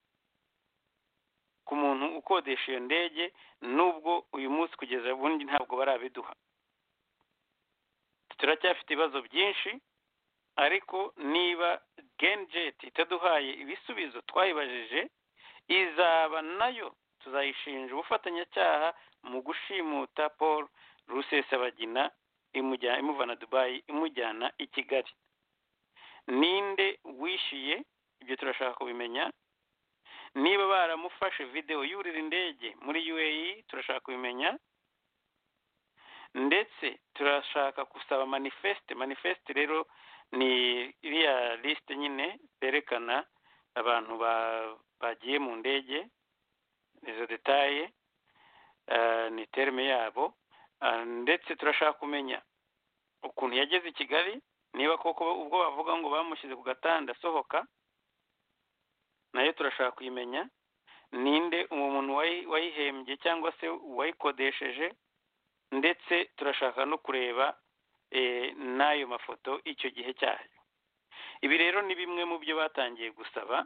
B: ku muntu ukodesha iyo ndege n'ubwo uyu munsi kugeza ubundi ntabwo barabiduha turacyafite ibibazo byinshi ariko niba genjet itaduhaye ibisubizo twayibajije izaba nayo tuzayishinja ubufatanyacyaha mu gushimuta paul rusesabagina imujya- imuvana dubayi imujyana i kigali ninde wishyuye ibyo turashaka kubimenya niba baramufashe videwo yurira indege muri UAE turashaka kubimenya ndetse turashaka gusaba manifeste manifeste rero ni iriya lisite nyine berekana abantu ba- bagiye mu ndege izo detaye eh, ni terme yabo Ah, ndetse turashaka kumenya ukuntu yageze i kigali niba koko ubwo bavuga ngo bamushyize ku gatanda asohoka nayo turashaka kuyimenya ninde uwo muntu wayi- wayihembye cyangwa se uwayikodesheje ndetse turashaka no kureba eh, n'ayo mafoto icyo gihe cyayo ibi rero ni bimwe mu byo batangiye gusaba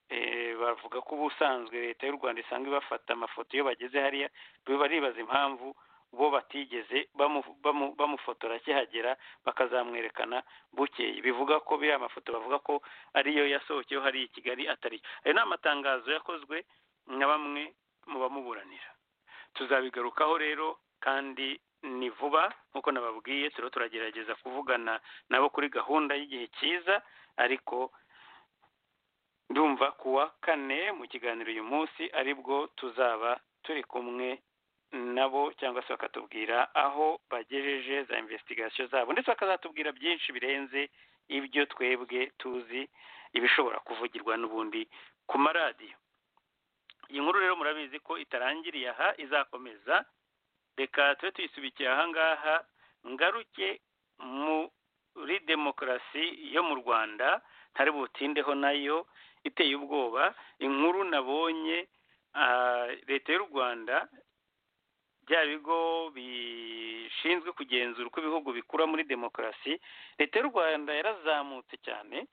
B: Eh, bavuga ko ubusanzwe leta y'u rwanda isanzwe ibafata amafoto iyo bageze hariya baribaza impamvu bo batigeze bamu- bamu- bamufotora akihagera bakazamwerekana bukeye bivuga ko biriya mafoto bavuga ko ariyo yasohokeho hariya i kigali atariyo ayo ni amatangazo yakozwe na bamwe mu bamuburanira tuzabigarukaho rero kandi ni vuba nk'uko nababwiye turiho turagerageza kuvugana nabo kuri gahunda y'igihe cyiza ariko ndumva kuwa kane mu kiganiro uyu munsi aribwo tuzaba turi kumwe nabo cyangwa se bakatubwira aho bagejeje za investigation zabo ndetse bakazatubwira byinshi birenze ibyo twebwe tuzi ibishobora kuvugirwa n'ubundi ku maradiyo iyi nkuru rero murabizi ko itarangiriye aha izakomeza reka tube tuyisubikiye aha ngaha ngaruke muri demokarasi yo mu rwanda ntari butindeho nayo iteye ubwoba inkuru nabonye ah, leta y'u rwanda bya bigo bishinzwe kugenzura uko ibihugu bikura muri demokarasi leta y'u rwanda yarazamutse cyane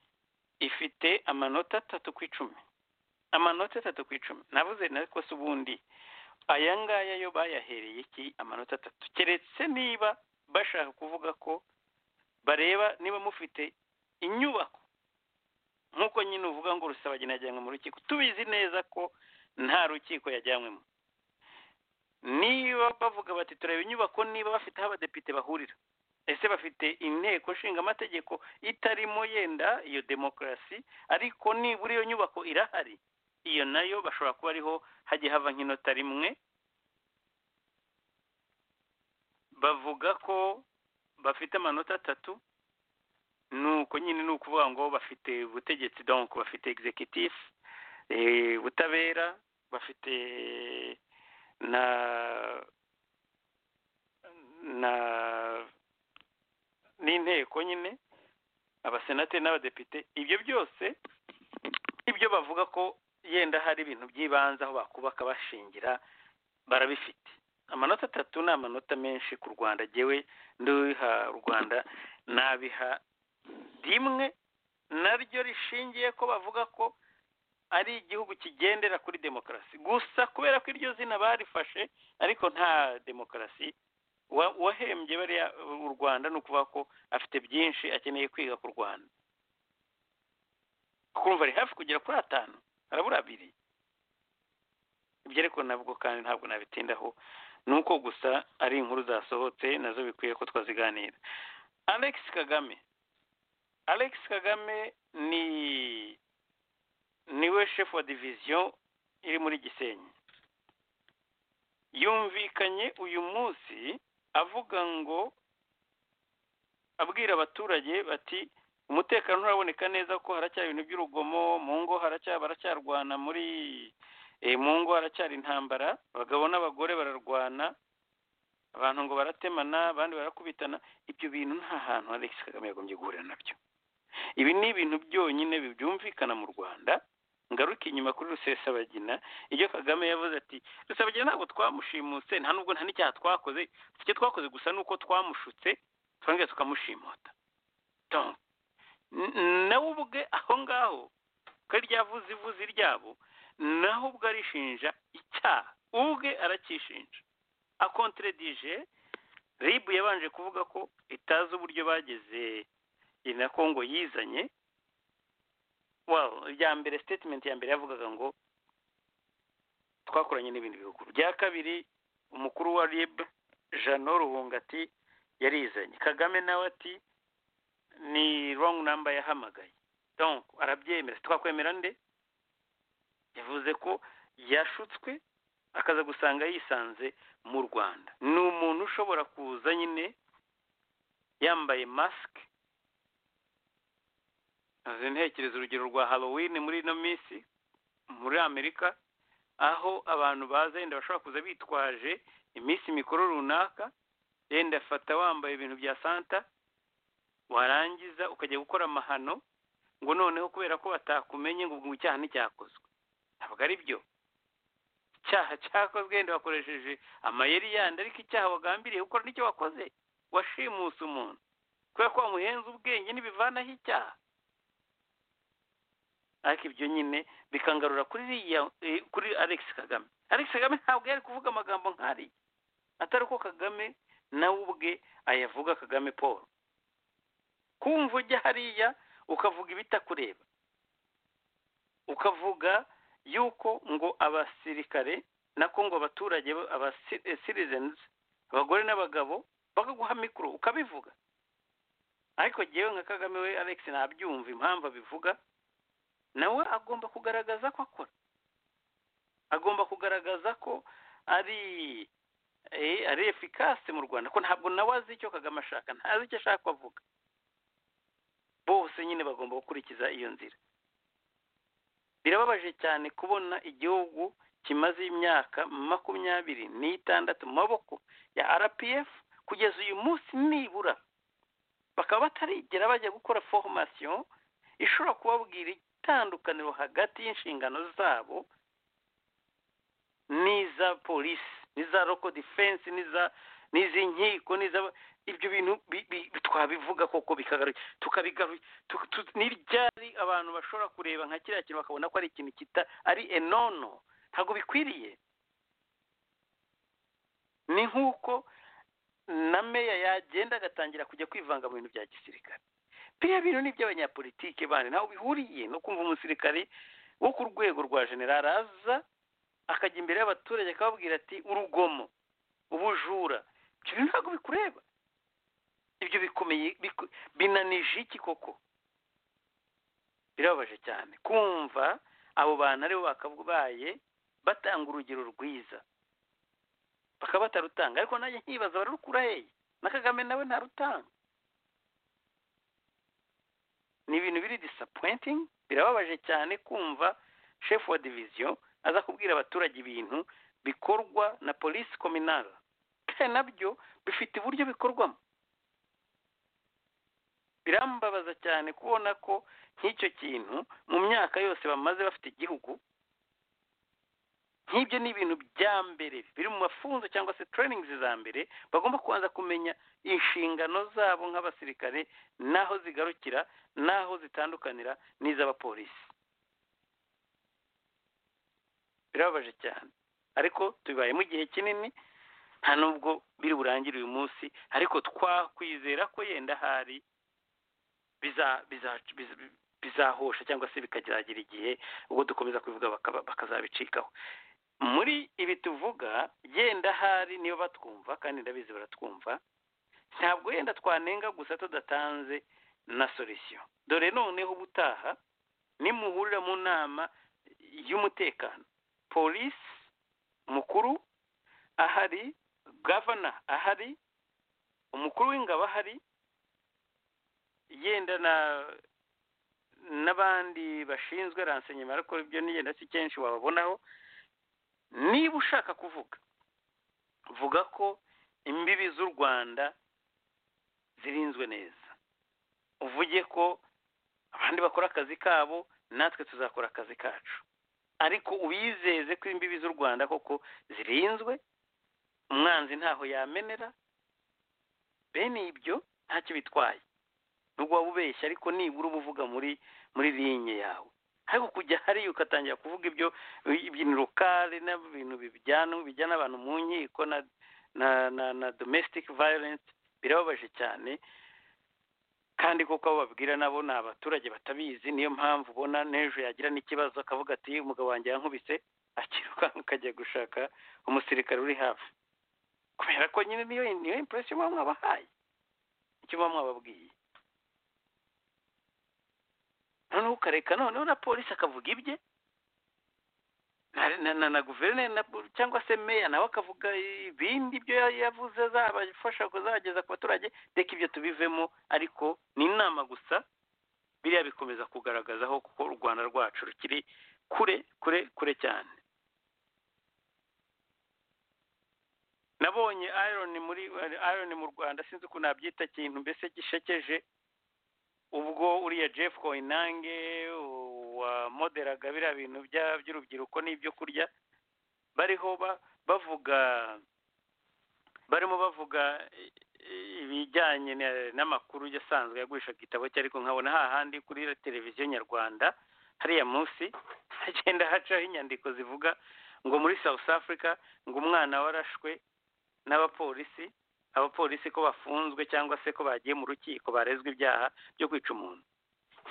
B: ifite amanota atatu ku icumi amanota atatu ku icumi navuze ariko se ubundi aya ngaya yo bayahereye iki amanota atatu keretse niba bashaka kuvuga ko bareba niba mufite inyubako nk'uko nyine uvuga ngo rusabagina yajyanywe mu rukiko tubizi neza ko nta rukiko yajyanywemo niba bavuga bati tureba inyubako niba bafite aho abadepite bahurira ese bafite inteko nshinga amategeko itarimo yenda iyo demokarasi ariko nibura iyo nyubako irahari iyo nayo bashobora kuba ariho hajya hava nk'inota rimwe bavuga ko bafite amanota atatu nuko nyine ni ukuvuga ngo bafite ubutegetsi donc bafite executif eh, ubutabera bafite na na n'inteko nyine abasenateri n'abadepite ibyo byose ibyo bavuga ko yenda hari ibintu by'ibanze aho bakubaka bashingira barabifite amanota atatu ni amanota menshi ku rwanda gewe nduha rwanda nabiha rimwe naryo rishingiye ko bavuga ko ari igihugu kigendera kuri demokarasi gusa kubera ko iryo zina barifashe ariko nta demokarasi wa- uwahembye bariya u rwanda ni ukuvuga ko afite byinshi akeneye kwiga ku rwanda kumva ari hafi kugera kuri atanu harabura abiri ibyo ariko nabwo kandi ntabwo nabitindaho ni uko gusa ari inkuru zasohotse nazo bikwiye ko twaziganira alex kagame alex kagame ni niwe chef wa division iri muri gisenyi yumvikanye uyu munsi avuga ngo abwira abaturage bati umutekano nturaboneka neza kuko haracyari ibintu by'urugomo mu ngo haracyari baracyarwana muri eh, mu ngo haracyari intambara abagabo n'abagore bararwana abantu ngo baratemana abandi barakubitana ibyo bintu nta hantu Alex Kagame yagombye guhurira nabyo ibi ni ibintu byonyine byumvikana mu rwanda ngaruke inyuma kuri rusesabagina ibyo kagame yavuze ati rusesabagina ntabwo twamushimuse nta nubwo nta n'icyaha twakoze icyo twakoze gusa ni uko twamushutse twongeye tukamushimuta nawe ubwe aho ngaho ko ryavuze ivuzi ryabo naho ubwo arishinja icyaha ubwe aracyishinja akonteredije rib yabanje kuvuga ko itazi uburyo bageze na kongo yizanye irya mbere sitetimenti ya mbere yavugaga ngo twakoranye n'ibindi bihugu bya kabiri umukuru wa rib jano ruhunga ati yarizanye kagame nawe ati ni rongi namba yahamagaye arabyemera twakwemera nde yavuze ko yashutswe akaza gusanga yisanze mu rwanda ni umuntu ushobora kuza nyine yambaye masike ntekereza urugero rwa halloween muri ino minsi muri amerika aho abantu baza yenda bashobora kuza bitwaje iminsi mikuru runaka yenda afata wambaye ibintu bya santa warangiza ukajya gukora amahano ngo noneho kubera ko batakumenye ngo ubwo icyaha nticyakozwe ntabwo ari byo icyaha cyakozwe wenda wakoresheje amayeri yandi ariko icyaha wagambiriye ukora nicyo wakoze washimuse umuntu kubera ko wamuhenze ubwenge n'ibivanaho icyaha ariko ibyo nyine bikangarura kuri alex kagame alex kagame ntabwo yari kuvuga amagambo nk'ariya atari uko kagame nawe ubwe ayavuga kagame paul kumva ujya hariya ukavuga ibitakureba ukavuga yuko ngo abasirikare na kongo abaturage abasirizenzi abagore n'abagabo bakaguha mikoro ukabivuga ariko ngewe nka kagame we alex ntabyumva impamvu abivuga nawe agomba kugaragaza ko akora agomba kugaragaza ko ari ari efikase mu rwanda ko ntabwo nawe azi icyo kagame ashaka ntazi icyo ashaka kuvuga bose nyine bagomba gukurikiza iyo nzira birababaje cyane kubona igihugu kimaze imyaka makumyabiri n'itandatu mu maboko ya rpf kugeza uyu munsi nibura bakaba batarigera bajya gukora foromasiyo ishobora kubabwira itandukaniro hagati y'inshingano zabo n'iza polisi n'iza roko defense n'iza n'izi n'iza ibyo bintu twabivuga koko tukabigaruye n'iryari abantu bashobora kureba nka kiriya kintu bakabona ko ari ikintu kita ari enono ntabwo bikwiriye ni nk'uko na meya yagenda agatangira kujya kwivanga mu bintu bya gisirikare biriya bintu ni iby'abanyapolitike bandi ntaho bihuriye no kumva umusirikari wo ku rwego rwa generari aza akajya imbere y'abaturage akababwira ati urugomo ubujura ibyo bintu ntabwo bikureba ibyo bikomeye binanije iki koko birababaje cyane kumva abo bantu aribo bakabaye batanga urugero rwiza bakaba batarutanga ariko nanjye nkibaza bararukura hehe na kagame nawe ntarutanga ni ibintu biri disapointing birababaje cyane kumva shefu wa diviziyo aza kubwira abaturage ibintu bikorwa na polisi kominara kandi nabyo bifite uburyo bikorwamo birambabaza cyane kubona ko nk'icyo kintu mu myaka yose bamaze bafite igihugu nk'ibyo ni ibintu bya mbere biri mu mafunzo cyangwa se turayiningi za mbere bagomba kubanza kumenya inshingano zabo nk'abasirikare n'aho zigarukira n'aho zitandukanira n'iz'abapolisi birababaje cyane ariko tubibayemo igihe kinini nta nubwo biri burangire uyu munsi ariko twakwizera ko yenda hari bizahosha cyangwa se bikageragira igihe ubwo dukomeza kubivuga bakazabicikaho muri ibi tuvuga yenda hari niyo batwumva kandi ndabizi baratwumva ntabwo yenda twanenga gusa tudatanze na solisiyo dore noneho ubutaha nimuhurira mu nama y'umutekano polisi mukuru ahari gavana ahari umukuru w'ingabo ahari yenda na n'abandi bashinzwe ransenyema ariko ibyo nigenda si kenshi wababonaho niba ushaka kuvuga vuga ko imbibi z'u rwanda zirinzwe neza uvuge ko abandi bakora akazi kabo natwe tuzakora akazi kacu ariko ubizeze ko imbibi z'u rwanda koko zirinzwe umwanzi ntaho yamenera bene ibyo ntacyo bitwaye nubwo waba ubeshya ariko nibura uba uvuga muri muri linye yawe ariko kujya hariya ugatangira kuvuga ibyo ibintu rukari n'ibintu bijyana bijyana abantu mu nkiko na na na na domestic violence birababaje cyane kandi koko abo babwira nabo ni abaturage batabizi niyo mpamvu ubona n'ejo yagira n'ikibazo akavuga ati umugabo wanjye yankubise akirukanka akajya gushaka umusirikare uri hafi kubera ko nyine niyo niyo impression muba mwabahaye icyo muba mwababwiye noneho ukareka noneho na polisi akavuga ibye na na na guverineri cyangwa se meya nawe akavuga ibindi byo yavuze azabafasha kuzageza ku baturage reka ibyo tubivemo ariko ni inama gusa biriya bikomeza kugaragaza aho kuko u rwanda rwacu rukiri kure kure kure cyane nabonye iron muri iron mu rwanda sinzi uko nabyita ikintu mbese gishekeje ubwo uriya jeff koinange wamoderaga biriya bintu by'urubyiruko n'ibyo kurya bariho bavuga barimo bavuga ibijyanye n'amakuru yasanzwe yagurisha igitabo cye ariko nkabona hahandi kuri televiziyo nyarwanda hariya munsi hagenda hacaho inyandiko zivuga ngo muri south africa ngo umwana warashwe n'abapolisi abapolisi ko bafunzwe cyangwa se ko bagiye mu rukiko barezwa ibyaha byo kwica umuntu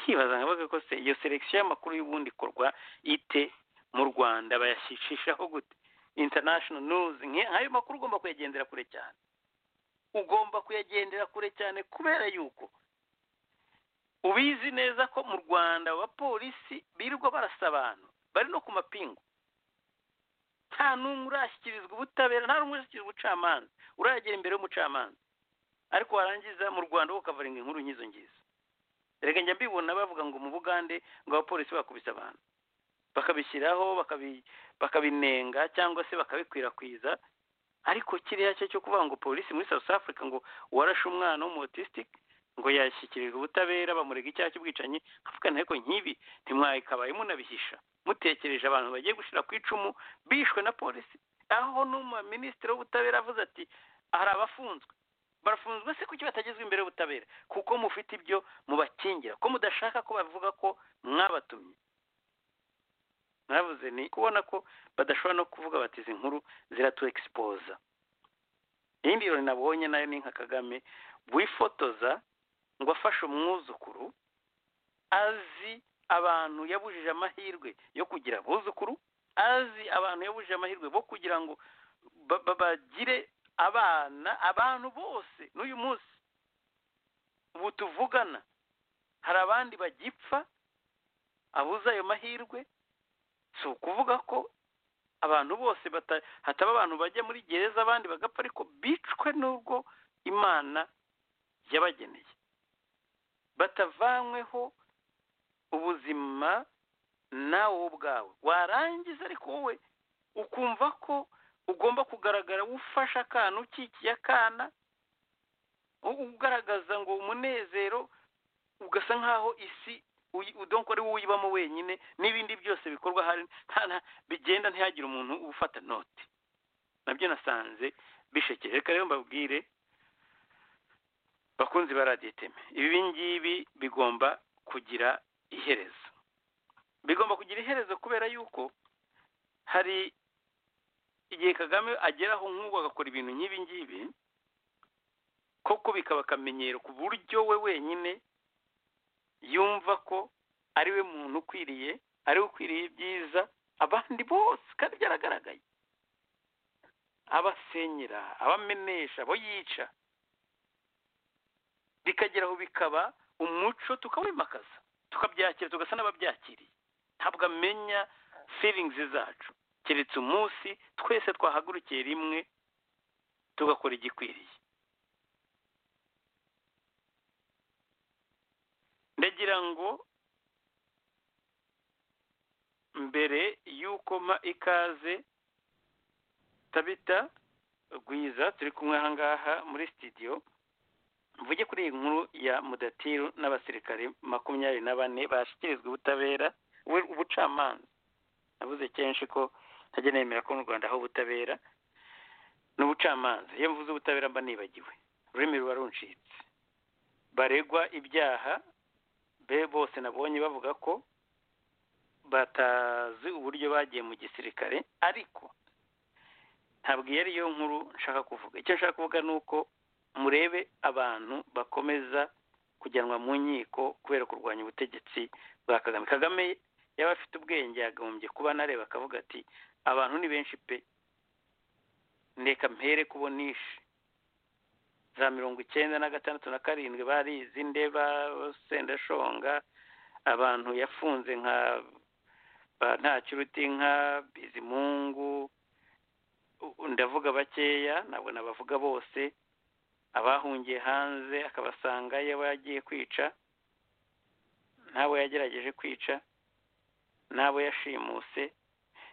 B: nkibaza nkabaga ko se iyo selekisiyo y'amakuru y'ubundi ikorwa ite mu rwanda bayashishishaho gute international news nk'ayo makuru ugomba kuyagendera kure cyane ugomba kuyagendera kure cyane kubera yuko ubizi neza ko mu rwanda abapolisi birirwa barasa abantu bari no ku mapingu nta n'umwe urashyikirizwa ubutabera nta n'umwe urashyikirizwa ubucamanza uragera imbere y'umucamanza ariko warangiza mu rwanda wo ukavaringa inkuru nk'izo ngizo reka njya mbibona bavuga ngo mu bugande ngo abapolisi bakubise abantu bakabishyiraho bakabinenga cyangwa se bakabikwirakwiza ariko kiriya cyo cyo kuvuga ngo polisi muri south africa ngo warashe umwana w'umutisitike ngo yashyikirizwa ubutabera bamurega icyaha cy'ubwicanyi nkavuga nteko nk'ibi ntimwakabaye munabihisha mutekereje abantu bagiye gushyira ku icumu bishwe na polisi aho n'umuminisitiri w'ubutabera avuze ati hari abafunzwe barafunzwe se kuki batagezwa imbere y'ubutabera kuko mufite ibyo mubakingira ko mudashaka ko bavuga ko mwabatumye mwabuze ni kubona ko badashobora no kuvuga bati izi nkuru ziratuexpoza iyindi rero nabonye nayo ni nka kagame wifotoza ngo afashe umwuzukuru azi abantu yabujije amahirwe yo kugira abuzukuru azi abantu yabujije amahirwe bo kugira ngo bagire abana abantu bose n'uyu munsi ubu tuvugana hari abandi bagipfa abuze ayo mahirwe si ukuvuga ko abantu bose hataba abantu bajya muri gereza abandi bagapfa ariko bicwe n'ubwo imana yabageneye batavanyweho ubuzima nawe ubwawe warangiza ariko wowe ukumva ko ugomba kugaragara ufasha akana ukikiye akana ugaragaza ngo umunezero ugasa nk'aho isi udakora wowe uyibamo wenyine n'ibindi byose bikorwa hari bigenda ntihagire umuntu ufata noti nabyo nasanze bishekeje reka rero mbabwire bakunzi ba radiyo iteme ibi ngibi bigomba kugira iherezo bigomba kugira iherezo kubera yuko hari igihe kagame ageraho nk'ubu agakora ibintu nk'ibi ngibi koko bikaba akamenyero ku buryo we wenyine yumva ko ari we muntu ukwiriye ari we ukwiriye ibyiza abandi bose kandi byaragaragaye abasenyera abamenesha abo yica bikageraho bikaba umuco tukawimakaza tukabyakira tugasa n'ababyakiriye ntabwo amenya feelings zacu keretse umunsi twese twahagurukiye rimwe tugakora igikwiriye ndagira ngo mbere y'uko mpa ikaze tabita rwiza turi kumwe aha ngaha muri sitidiyo mvuge kuri iyi nkuru ya mudatiru n'abasirikare makumyabiri na bane bashyikirizwa ubutabera ubucamanza navuze kenshi ko ntajya nemera ko mu rwanda hari ubutabera n'ubucamanza iyo mvuze ubutabera mba nibagiwe ururimi ruba runcitse baregwa ibyaha be bose nabonye bavuga ko batazi uburyo bagiye mu gisirikare ariko ntabwo iyo ari yo nkuru nshaka kuvuga icyo nshaka kuvuga ni uko murebe abantu bakomeza kujyanwa mu nkiko kubera kurwanya ubutegetsi bwa kagame kagame yaba afite ubwenge yagahombye kuba nareba akavuga ati abantu ni benshi pe ndeka mpere kubonisha za mirongo icyenda na gatandatu na karindwi barizi ndeba sendashonga abantu yafunze nka ba ntakiruti nka bizimungu u- ndavuga bakeya ntabwo nabavuga bose abahungiye hanze akabasanga yaba yagiye kwica n'abo yagerageje kwica n'abo yashimuse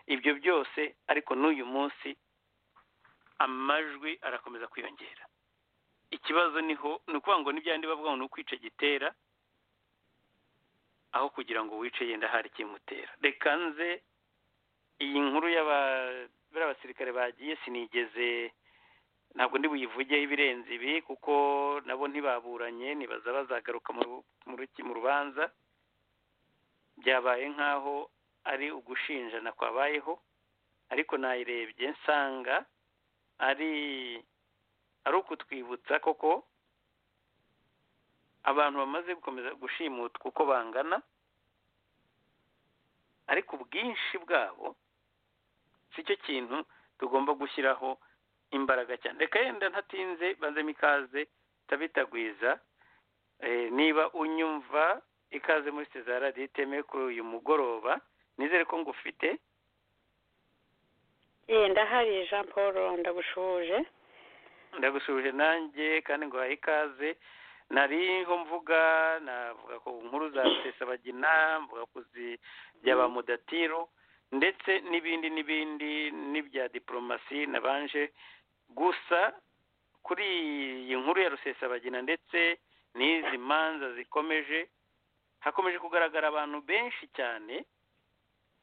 B: ibyo byose ariko n'uyu munsi amajwi arakomeza kwiyongera ikibazo niho ni ukuvuga ngo n'ibyandi bavuga ngo ni ukwica gitera aho kugira ngo wice yenda hari ikimutera reka nze iyi nkuru y'aba- bariya basirikare bagiye sinigeze ntabwo ndi buyivugeho ibirenze ibi kuko nabo ntibaburanye nibaza bazagaruka mu ru- mu ruki- mu rubanza byabaye nk'aho ari ugushinjana kwabayeho ariko nayirebye nsanga ari ari ukutwibutsa koko abantu bamaze gukomeza gushimutwa uko bangana ariko ubwinshi bwabo si cyo kintu tugomba gushyiraho imbaraga cyane reka yenda ntatinze banzemo ikaze tabitagwiza Eh, niba unyumva ikaze muri seza radiyo itemewe kuri uyu mugoroba nizere ko ngufite
E: Eh, ndahari jean paul ndagushuje
B: ndagusuhuje nanjye kandi ngo uhaye ikaze nariho mvuga navuga ku nkuru za rusesabagina mvuga ku zi- bya ba mudatiro ndetse n'ibindi n'ibindi n'ibya diporomasi nabanje gusa kuri iyi nkuru ya rusesabagina ndetse n'izi manza zikomeje hakomeje kugaragara abantu benshi cyane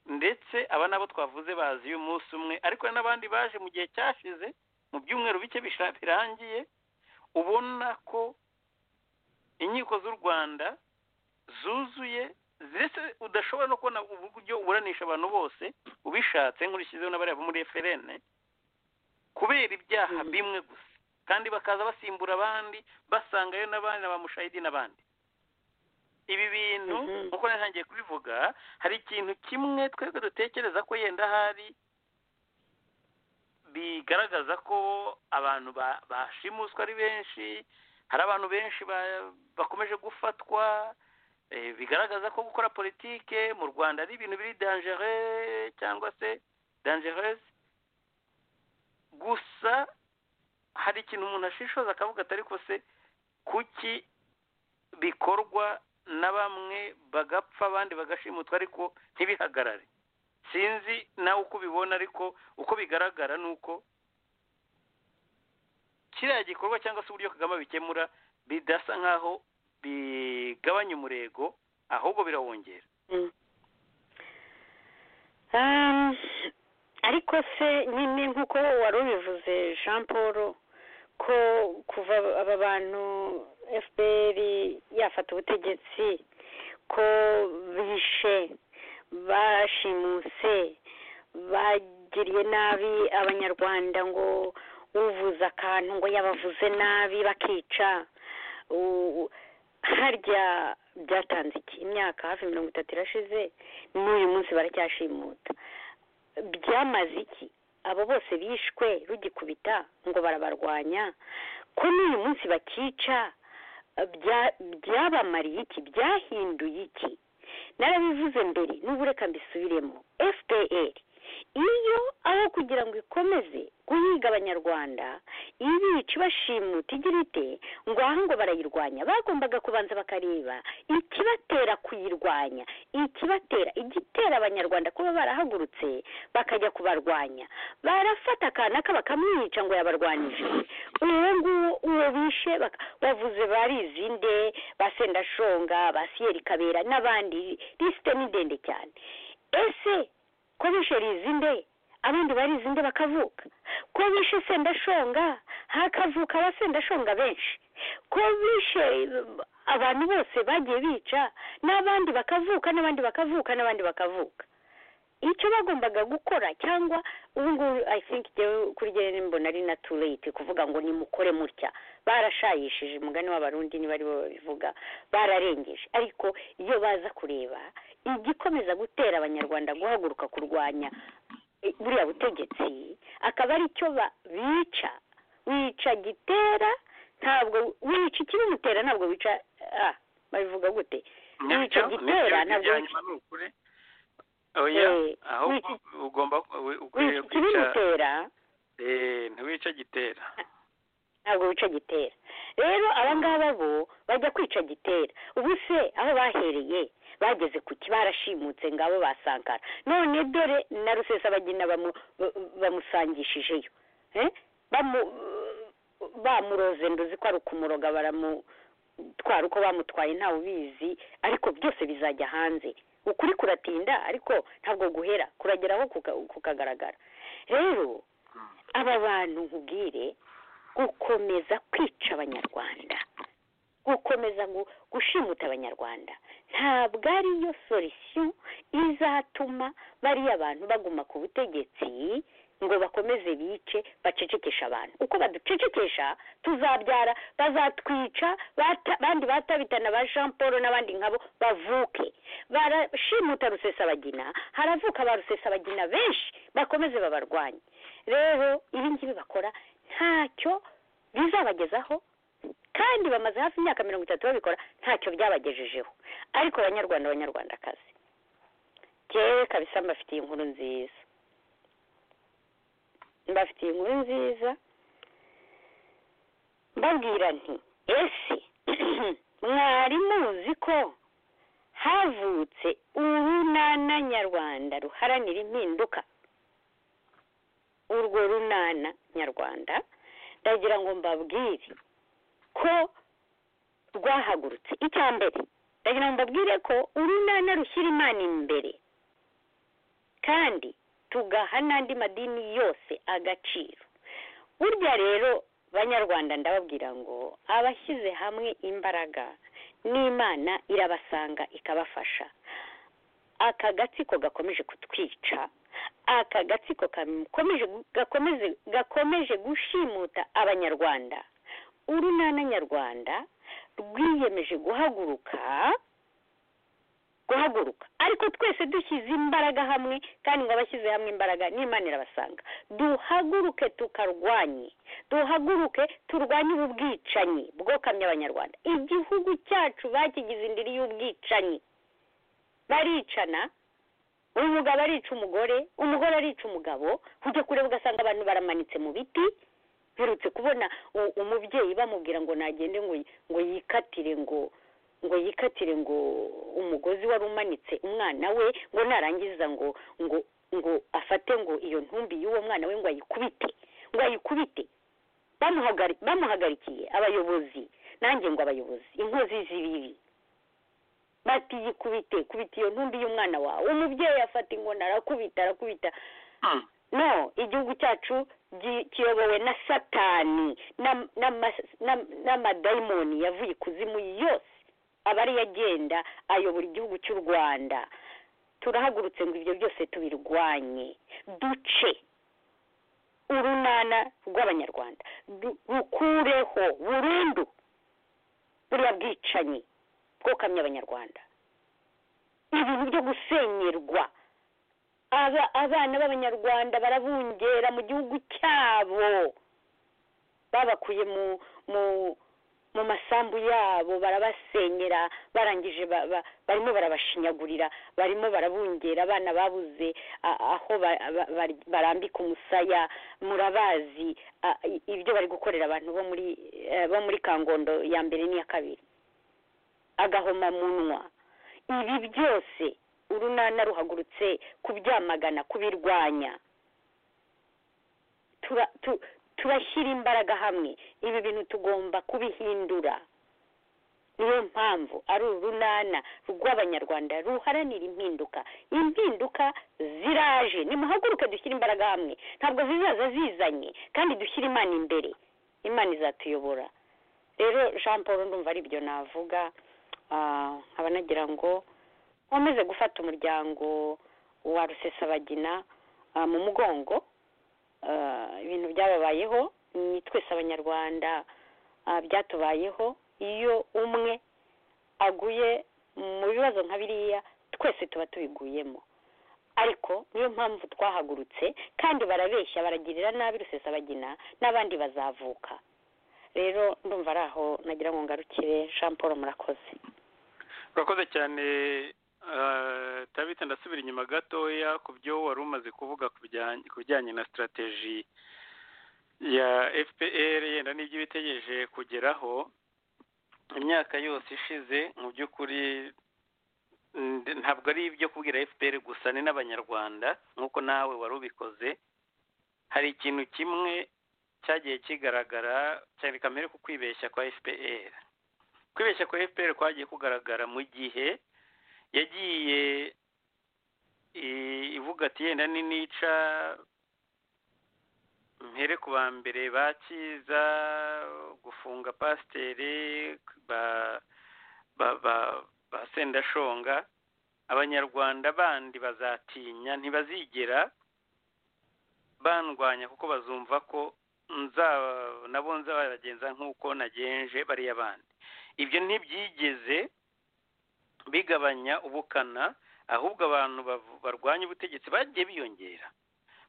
B: ndetse aba nabo twavuze bazi uyu munsi umwe ariko hari n'abandi baje mu gihe cyashize mu byumweru bike bisha- birangiye ubona ko inkiko z'u rwanda zuzuye ndetse udashobora no kubona uburyo uburanisha abantu bose ubishatse nk'urishyizeho n'abariya bo muri eferene kubera ibyaha
E: Mm.
B: bimwe gusa kandi bakaza basimbura abandi basangayo n'abandi na ba mushahidi n'abandi ibi bintu
E: Mhm.
B: nk'uko nari ntangiye kubivuga hari ikintu kimwe twebwe dutekereza ko yenda hari bigaragaza ko abantu ba- bashimuswe ari benshi hari abantu benshi ba- bakomeje gufatwa eh, bigaragaza ko gukora politike mu rwanda ari ibintu biri dangere cyangwa se dangerese gusa hari ikintu umuntu ashishoza akavuga ati ariko se kuki bikorwa na bamwe bagapfa abandi bagashimutwa ariko ntibihagarare sinzi nawe uko ubibona ariko uko bigaragara ni uko kiriya gikorwa cyangwa se uburyo kagame bikemura bidasa nk'aho bigabanya umurego ahubwo birawongera
E: Mm. Um, ariko se nyine nk'uko wari ubivuze jean paul ko kuva aba bantu fpr yafata ubutegetsi ko bishe bashimuse bagiriye nabi abanyarwanda ngo uvuze akantu ngo yabavuze nabi bakica U- harya byatanze iki imyaka hafi mirongo itatu irashize n'uyu munsi baracyashimuta byamaze iki abo bose bishwe rugikubita ngo barabarwanya ko n'uyu munsi bakica bya- byabamariye iki byahinduye iki narabivuze mbere n'ubu reka mbisubiremo fpr iyo aho kugira ngo ikomeze guhiga abanyarwanda ibica ibashimuta igira ite ngo aha ngo barayirwanya bagombaga kubanza bakareba ikibatera kuyirwanya ikibatera igitera abanyarwanda kuba barahagurutse bakajya kubarwanya barafata akanaka bakamwica ngo yabarwanije uwo nguwo uwo bishe baka- bavuze barizinde ba sendashonga ba siyeri kabera n'abandi lisite ni ndende cyane ese ko bishe rizinde abandi barizinde bakavuka ko bishe sendashonga hakavuka abasendashonga benshi ko bishe abantu bose bagiye bica n'abandi bakavuka n'abandi bakavuka n'abandi bakavuka icyo bagombaga gukora cyangwa ubu ngubu i think njyewe kuri njyewe mbona ari na too late kuvuga ngo nimukore mutya barashayishije umugani w'abarundi niba ari bo babivuga bararengeje ariko iyo baza kureba igikomeza gutera abanyarwanda guhaguruka kurwanya buriya butegetsi akaba ari cyo bica wica gitera ntabwo wica ikibimutera ntabwo wica ah babivuga gute wica gitera ntabwo wica
B: oya ahubwo ugomba ukwiriye
E: ikibimutera
B: ntiwica gitera
E: ntabwo wica gitera rero abangaba bo bajya kwica gitera ubu se aho bahereye bageze ku barashimutse ngabo basankara none dore na rusesabagina bamusangishijeyo bamuroze nduzi ko ari ukumuroga baramutwara uko bamutwaye ntawe ubizi ariko byose bizajya hanze ukuri kuratinda ariko ntabwo guhera kurageraho kukagaragara rero aba bantu nkubwire gukomeza kwica abanyarwanda gukomeza gushimuta abanyarwanda ntabwo ariyo solisiyo izatuma bariya bantu baguma ku butegetsi ngo bakomeze bice bacecekesha abantu uko baducecekesha tuzabyara bazatwica abandi batabitana ba jean paul n'abandi nkabo bavuke barashimuta rusesabagina haravuka ba rusesabagina benshi bakomeze babarwanye rero ibi ngibi bakora ntacyo bizabagezaho kandi bamaze hafi imyaka mirongo itatu babikora ntacyo byabagejejeho ariko abanyarwanda abanyarwandakazi ngewe kabisa mbafitiye inkuru nziza mbafitiye inkuru nziza mbabwira nti ese mwari muzi ko havutse urunana nyarwanda ruharanira impinduka urwo runana nyarwanda ndagira ngo mbabwire ko rwahagurutse icya mbere ndagira ngo mbabwire ko urunana rushyira imana imbere kandi tugaha n'andi madini yose agaciro burya rero banyarwanda ndababwira ngo abashyize hamwe imbaraga n'imana irabasanga ikabafasha aka gatsiko gakomeje kutwica aka gatsiko gakomeje gushimuta abanyarwanda urunana nyarwanda rwiyemeje guhaguruka guhaguruka ariko twese dushyize imbaraga hamwe kandi ngo abashyize hamwe imbaraga n'imana irabasanga duhaguruke tukarwanye duhaguruke turwanye ubu bwicanyi bwokamye abanyarwanda igihugu cyacu bakigize indiri y'ubwicanyi baricana umugabo arica umugore umugore arica umugabo ujya kureba ugasanga abantu baramanitse mu biti mperutse kubona umubyeyi bamubwira ngo nagende ngo yikatire ngo ngo yikatire ngo umugozi wari umanitse umwana we ngo narangiza ngo ngo ngo afate ngo iyo ntumbi y'uwo mwana we ngo ayikubite ngo ayikubite bamuhagarikiye abayobozi nanjye ngo abayobozi inkozi z'ibibi bati yikubite kubita iyo ntumbi y'umwana wawe umubyeyi afata inkoni arakubita arakubita no igihugu cyacu kiyobowe na satani n'amadayimoni yavuye ikuzimu yose aba ariyo agenda ayobora igihugu cy'u rwanda turahagurutse ngo ibyo byose tubirwanye duce urunana rw'abanyarwanda rukureho burundu buriya bwicanyi bwokamye abanyarwanda ibintu byo gusenyerwa abana b'abanyarwanda barabungera mu gihugu cyabo babakuye mu mu mu masambu yabo barabasenyera barangije barimo barabashinyagurira barimo barabungera abana babuze aho barambika umusaya murabazi ibyo bari gukorera abantu bo muri bo muri kangondo ya mbere n'iya kabiri agahomamunwa ibi byose urunana ruhagurutse kubyamagana kubirwanya turashyira imbaraga hamwe ibi bintu tugomba kubihindura niyo mpamvu ari urunana rw'abanyarwanda ruharanira impinduka impinduka ziraje nimuhaguruke dushyire imbaraga hamwe ntabwo zizaza zizanye kandi dushyire imana imbere imana izatuyobora rero jean paul ndumva ari byo navuga nkaba nagira ngo nkomeze gufata umuryango wa rusesabagina mu mugongo ibintu byababayeho ni twese abanyarwanda byatubayeho iyo umwe aguye mu bibazo nka biriya twese tuba tubiguyemo ariko niyo mpamvu twahagurutse kandi barabeshya baragirira nabi rusesabagina n'abandi bazavuka rero ndumva ari aho nagira ngo ngarukire jean paul murakoze
B: urakoze cyane tabita ndasubira inyuma gatoya ku byo wari umaze kuvuga ku bijyanye na sitarategi ya fpr yenda n'ibyo ibitegereje kugeraho imyaka yose ishize mu by'ukuri ntabwo ari ibyo kubwira fpr gusa ni n'abanyarwanda nk'uko nawe wari ubikoze hari ikintu kimwe cyagiye kigaragara cyane kamere ku kwibeshya kwa fpr kwibeshya kwa fpr kwagiye kugaragara mu gihe yagiye ivuga ati yenda ni nica mpere ku ba mbere bakiza gufunga pasiteri ba ba ba sendashonga abanyarwanda bandi bazatinya ntibazigera bandwanya kuko bazumva ko nabo nzabagenza nk'uko nagenje bariya bandi ibyo ntibyigeze bigabanya ubukana ahubwo abantu barwanya ubutegetsi bagiye biyongera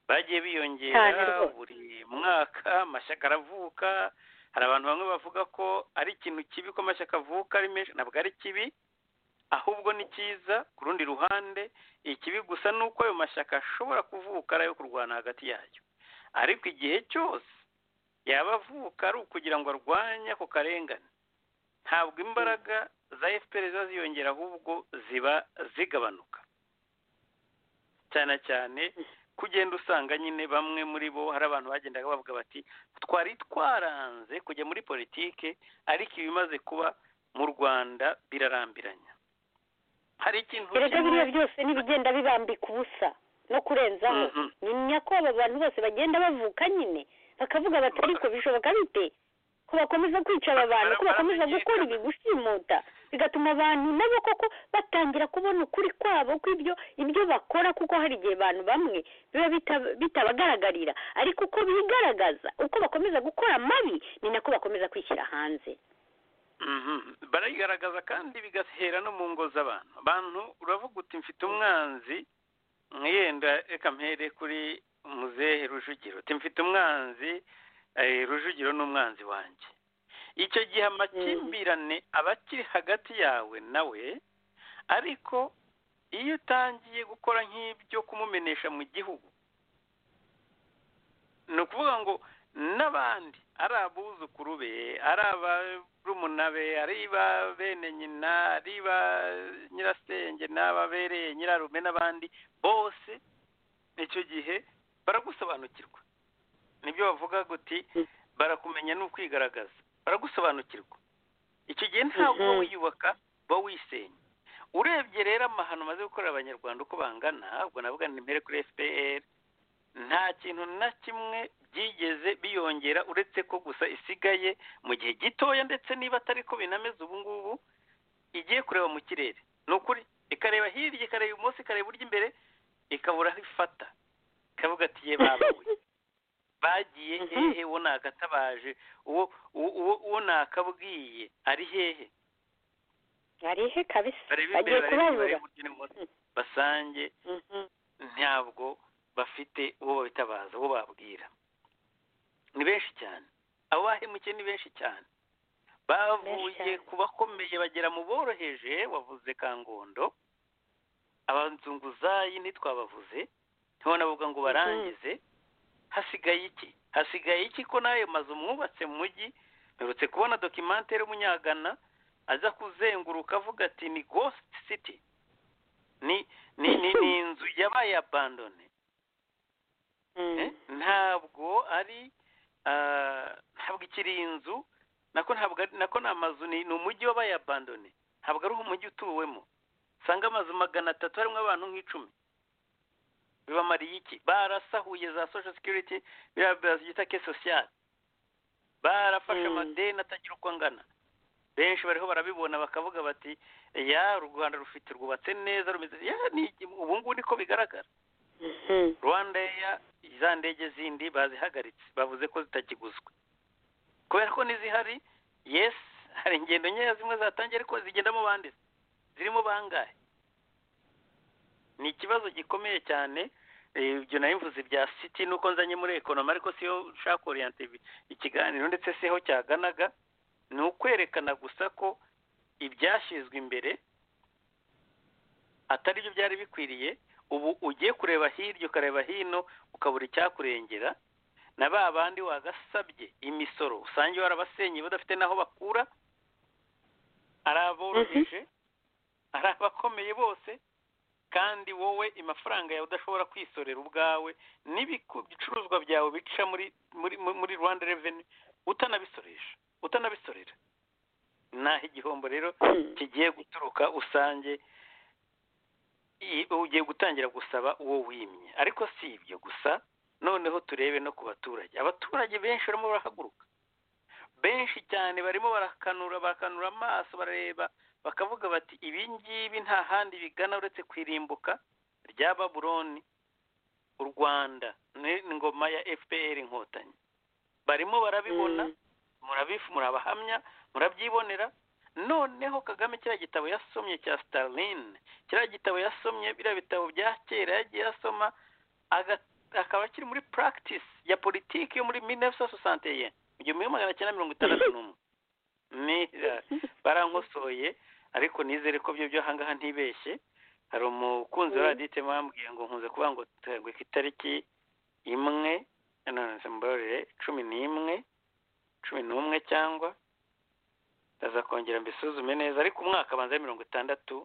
B: bagiye biyongera buri mwaka amashyaka aravuka hari abantu bamwe bavuga ko ari ikintu kibi ko amashyaka avuka ari menshi ntabwo ari kibi ahubwo ni cyiza ku rundi ruhande ikibi gusa ni uko ayo mashyaka ashobora kuvuka ari ayo kurwana hagati yayo ariko igihe cyose yaba avuka ari ukugira ngo arwanye ako karengane ntabwo imbaraga za efuperi ziba ziyongera ahubwo ziba zigabanuka cyane cyane kugenda usanga nyine bamwe muri bo hari abantu bagendaga bavuga bati twari twaranze kujya muri politike ariko ibimaze kuba mu rwanda birarambiranya hari ikintu
E: erega biriya byose n'ibigenda bibambika ubusa no kurenzaho ni nyako aba bantu bose bagenda bavuka nyine bakavuga bati ariko bishoboka bite ko bakomeza kwica aba bantu ko bakomeza gukora ibi gushimuta bigatuma abantu nabo koko batangira kubona ukuri kwabo kw'ibyo ibyo bakora kuko hari igihe abantu bamwe biba bitabagaragarira ariko uko bigaragaza uko bakomeza gukora amabi ni nako bakomeza kwishyira hanze
B: barayigaragaza kandi bigahera no mu ngo z'abantu abantu uravuga uti mfite umwanzi mwiyenda reka mpere kuri muzehe rujugiro uti mfite umwanzi rujugiro ni umwanzi wanjye icyo gihe amakimbirane aba akiri hagati yawe nawe ariko iyo utangiye gukora nk'ibyo kumumenesha mu gihugu ni ukuvuga ngo n'abandi ari abuzukuru be ari abarumuna be ari ba bene nyina ari ba nyirasenge n'ababereye nyirarume n'abandi bose icyo gihe baragusobanukirwa nibyo bavuga guti barakumenya ni ukwigaragaza baragusobanukirwa icyo gihe ntabwo wiyubaka uba wisenya urebye rero amahano umaze gukorera abanyarwanda uko bangana ubwo navuga ni mbere kuri fpr nta kintu na kimwe byigeze biyongera uretse ko gusa isigaye mu gihe gitoya ndetse niba atari ko binameze ubu ngubu igiye kureba mu kirere ni ukuri ikareba hirya ikareba ibumoso ikareba iburyo imbere ikabura aho ifata ikavuga ati ye babawe bagiye hehe uwo nagatabaje uwo nakabwiye ari hehe
E: ari he kabisa bagiye kubabura
B: basange ntabwo bafite uwo babitabaza uwo babwira ni benshi cyane abo bahemukiye ni benshi cyane bavuye ku bakomeye bagera mu boroheje wavuze kangondo abanzunguzayi ntitwabavuze ntibonavuga ngo barangize hasigaye iki hasigaye iki ko n'ayo mazu mwubatse mu mujyi mperutse kubona dokimantere y'umunyagana aza kuzenguruka avuga ati ni gositi siti ni ni inzu yabaye abandone ntabwo ari ntabwo ikiri inzu nako ntabwo nako ni amazu ni umujyi wabaye abandone ntabwo ari umujyi utuwemo usanga amazu magana atatu harimo abantu nk'icumi bibamariye iki barasahuye za social security biriya bazita ke social barafashe
E: Mm.
B: amadeni atagira uko angana benshi bariho barabibona bakavuga bati ya u rwanda rufite rwubatse neza rumeze ya ni ubu ngubu niko bigaragara
E: Mhm.
B: rwanda ya za ndege zindi bazihagaritse bavuze ko zitakiguzwe kubera ko n'izihari yes hari ingendo nkeya zimwe zatangiye ariko zigendamo bande zirimo bangahe ni ikibazo gikomeye cyane eh, ibyo nari mvuze bya siti nuko nzanye muri ekonoma ariko siyo nshaka oriyante ikiganiro ndetse siho cyaganaga ni ukwerekana gusa ko ibyashyizwe imbere atari byo byari bikwiriye ubu ugiye kureba hirya ukareba hino ukabura icyakurengera na ba bandi wagasabye imisoro usange warabasenye badafite n'aho bakura ari aboroheje ari abakomeye bose kandi wowe amafaranga yawe udashobora kwisorera ubwawe n'ibiku- ibicuruzwa byawe bica muri muri muri- muri rwanda reveni utanabisoresha utanabisorera naho igihombo rero
E: Mhm.
B: kigiye guturuka usange i- ugiye gutangira gusaba uwo wimye ariko si ibyo gusa noneho turebe no ku baturage abaturage benshi barimo barahaguruka benshi cyane barimo barakanura barakanura amaso barareba bakavuga bati ibi ngibi nta handi bigana uretse kwirimbuka rya babuloni u rwanda n'ingoma ya fpr inkotanyi barimo barabibona
E: Mhm.
B: murabifu murabahamya murabyibonera noneho kagame kiriya gitabo yasomye cya starlin kiriya gitabo yasomye biriya bitabo bya kera yagiye asoma aga- akaba akiri muri practice ya politiki yo muri 1961 mu gihumbi kimwe magana cyenda mirongo itandatu n'umwe Nira, barankosoye ariko nizere ko byo byo ahangaha ntibeshye hari umukunzi wa
E: Mm.
B: radite wambwiye ngo nkunze kuvuga ngo ngo ku itariki imwe nonese mbabarire cumi n'imwe cumi n'umwe cyangwa ndaza kongera mbisuzume neza ariko umwaka abanza ari mirongo itandatu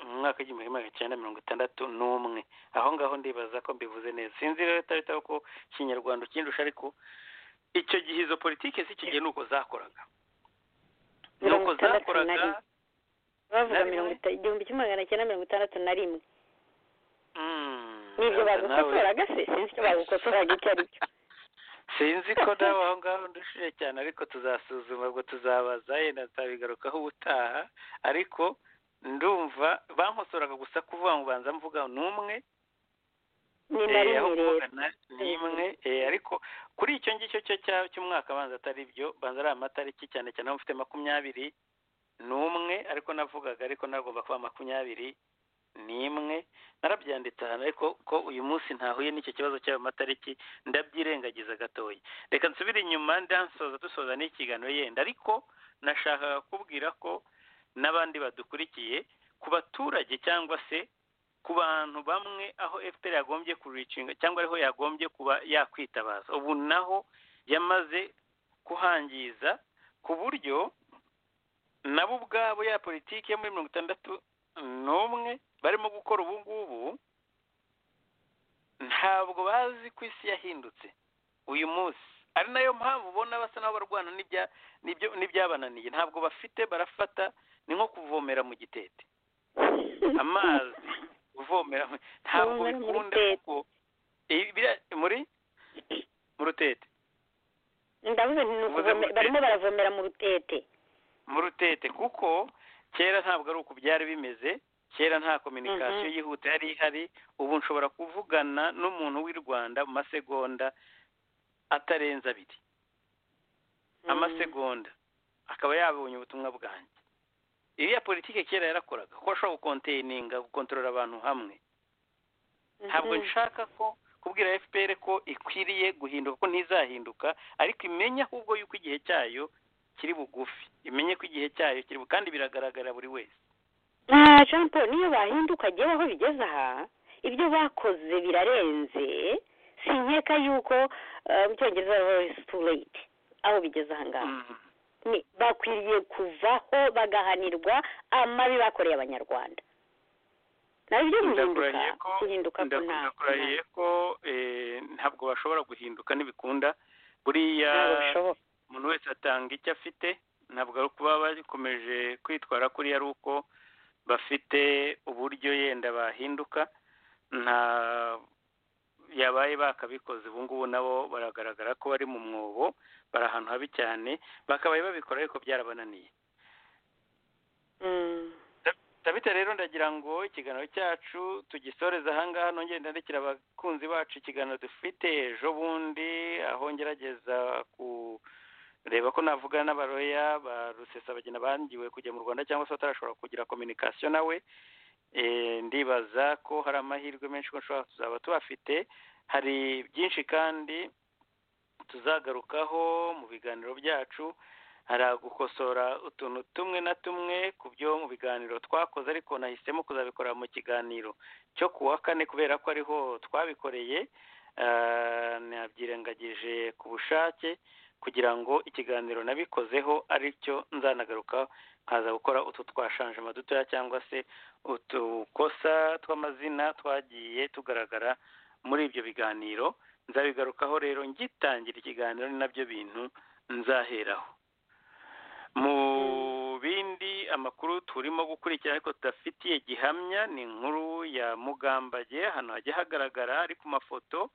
B: mu mwaka w'igihumbi kimwe magana cyenda mirongo itandatu n'umwe aho ngaho ndibaza ko mbivuze neza sinzi rero itaritaho ko ikinyarwanda ukindusha ariko icyo gihe izo politiki si ikigihe ni uko zakoraga ni
E: Mirongo
B: uko
E: itandatu na
B: zakoraga
E: rimwe. bavuga
B: Nari
E: mirongo
B: muri-
E: ita- igihumbi kimwe magana cyenda mirongo itandatu na rimwe
B: Mm,
E: nibyo
B: nawe-
E: bagukosoraga se sinzi icyo bagukosoraga icyo ari cyo
B: sinzi ko nawe aho ngaho ndushije cyane ariko tuzasuzuma ngo tuzabaza yenda tuzabigarukaho ubutaha ariko ndumva bankosoraga gusa kuvuga ngo banza mvuga n'umwe
E: ni na
B: Eh, aho
E: rimwe rero
B: kuvuga na- ni imwe eh, ariko kuri icyo ngicyo cyo cya- cy'umwaka abanza atari byo banza ari amatariki cyane cyane aho mfite makumyabiri n'umwe ariko navugaga ariko nagomba kuba makumyabiri n'imwe narabyanditse ahantu ariko ko uyu munsi ntahuye n'icyo kibazo cy'ayo matariki ndabyirengagiza gatoya reka nsubire inyuma ndansoza dusoza n'ikiganiro yenda ariko nashakaga kubwira ko n'abandi badukurikiye ku baturage cyangwa se ku bantu bamwe aho fpr yagombye kuricinga cyangwa ariho yagombye kuba yakwitabaza ubu naho yamaze kuhangiza ku buryo nabo ubwabo ya politiki yo muri mirongo itandatu n'umwe barimo gukora ubu ngubu ntabwo bazi ko isi yahindutse uyu munsi ari nayo mpamvu ubona basa n'aho barwana n'ibya- n'ibyo- n'ibyabananiye ntabwo bafite barafata ni nko kuvomera mu gitete amazi uvomera mu- ntabwo
E: Uvomera mu
B: bikunda
E: rutete.
B: kuko Eh, biriya- muri mu rutete
E: ndavuze nti ni
B: Uvuze mu
E: ukuvome- barimo baravomera mu rutete
B: mu rutete kuko kera ntabwo ari uku byari bimeze kera nta kominikasiyo
E: Mhm.
B: yihuta yari ihari ubu nshobora kuvugana n'umuntu w'i rwanda mu masegonda atarenze abiri amasegonda akaba yabonye ubutumwa bwanjye iriya politiki kera yarakoraga ko ashobora gukonteyiniga gukontorora abantu hamwe ntabwo nshaka ko kubwira fpr ko ikwiriye guhinduka ko ntizahinduka ariko imenye ahubwo yuko igihe cyayo kiri bugufi imenye ko igihe cyayo kiri bu- kandi biragaragara buri wese
E: na jean paul niyo bahinduka agiye aho bigeze aha ibyo bakoze birarenze sinkeka yuko eh, mu cyongereza baravuga ngo it's too late aho bigeze aha ngaha
B: Mhm.
E: Ni- bakwiriye kuvaho bagahanirwa amabi bakoreye abanyarwanda nawe ibyo guhinduka
B: ndakurahiye ko
E: guhinduka ko nta
B: ndakurahiye ko eh, ntabwo bashobora guhinduka ntibikunda buriya
E: ntabwo bishoboka
B: umuntu wese atanga icyo afite ntabwo ari ukuba bakomeje kwitwara kuriya ari uko bafite uburyo yenda bahinduka nta yabaye bakabikoze ubu ngubu nabo baragaragara ko bari mu mwobo bari ahantu habi cyane bakabaye babikora ariko byarabananiye ndabita rero ndagira ngo ikiganiro cyacu tugisoreze ahangaha nongere ndandikira abakunzi bacu ikiganiro dufite ejo bundi aho ngerageza kureba ko navuga n'abaroya ba rusesabagina bangiwe kujya mu rwanda cyangwa se batarashobora kugira kominikasiyo nawe ndibaza ko hari amahirwe menshi ko nshobora tuzaba tubafite hari byinshi kandi tuzagarukaho mu biganiro byacu hari gukosora utuntu tumwe na tumwe ku byo mu biganiro twakoze ariko nahisemo kuzabikora mu kiganiro cyo ku wa kane kubera ko ariho twabikoreye nabyirengagije ku bushake kugira ngo ikiganiro nabikozeho aricyo nzanagaruka nkaza gukora utu twashanjema dutoya cyangwa se utukosa tw'amazina twagiye tugaragara muri ibyo biganiro nzabigarukaho rero ngitangira ikiganiro ni nabyo bintu nzaheraho mu bindi amakuru turimo gukurikira ariko tudafitiye gihamya ni inkuru ya mugambage ahantu hajya hagaragara ari ku mafoto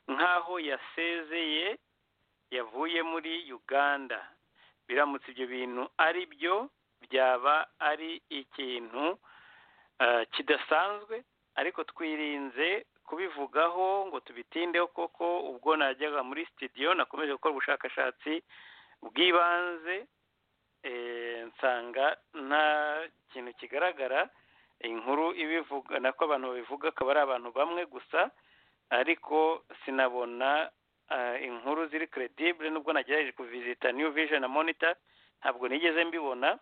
B: nk'aho yasezeye yavuye muri uganda biramutse ibyo bintu ari byo byaba ari ikintu kidasanzwe ariko twirinze kubivugaho ngo tubitindeho koko ubwo najyaga muri sitidiyo nakomeje gukora ubushakashatsi bw'ibanze nsanga nta kintu kigaragara inkuru ibivuga nako abantu babivuga akaba ari abantu bamwe gusa ariko sinabona inkuru ziri credibure nubwo nagerageje kuvizita new vision na monitor ntabwo nigeze mbibona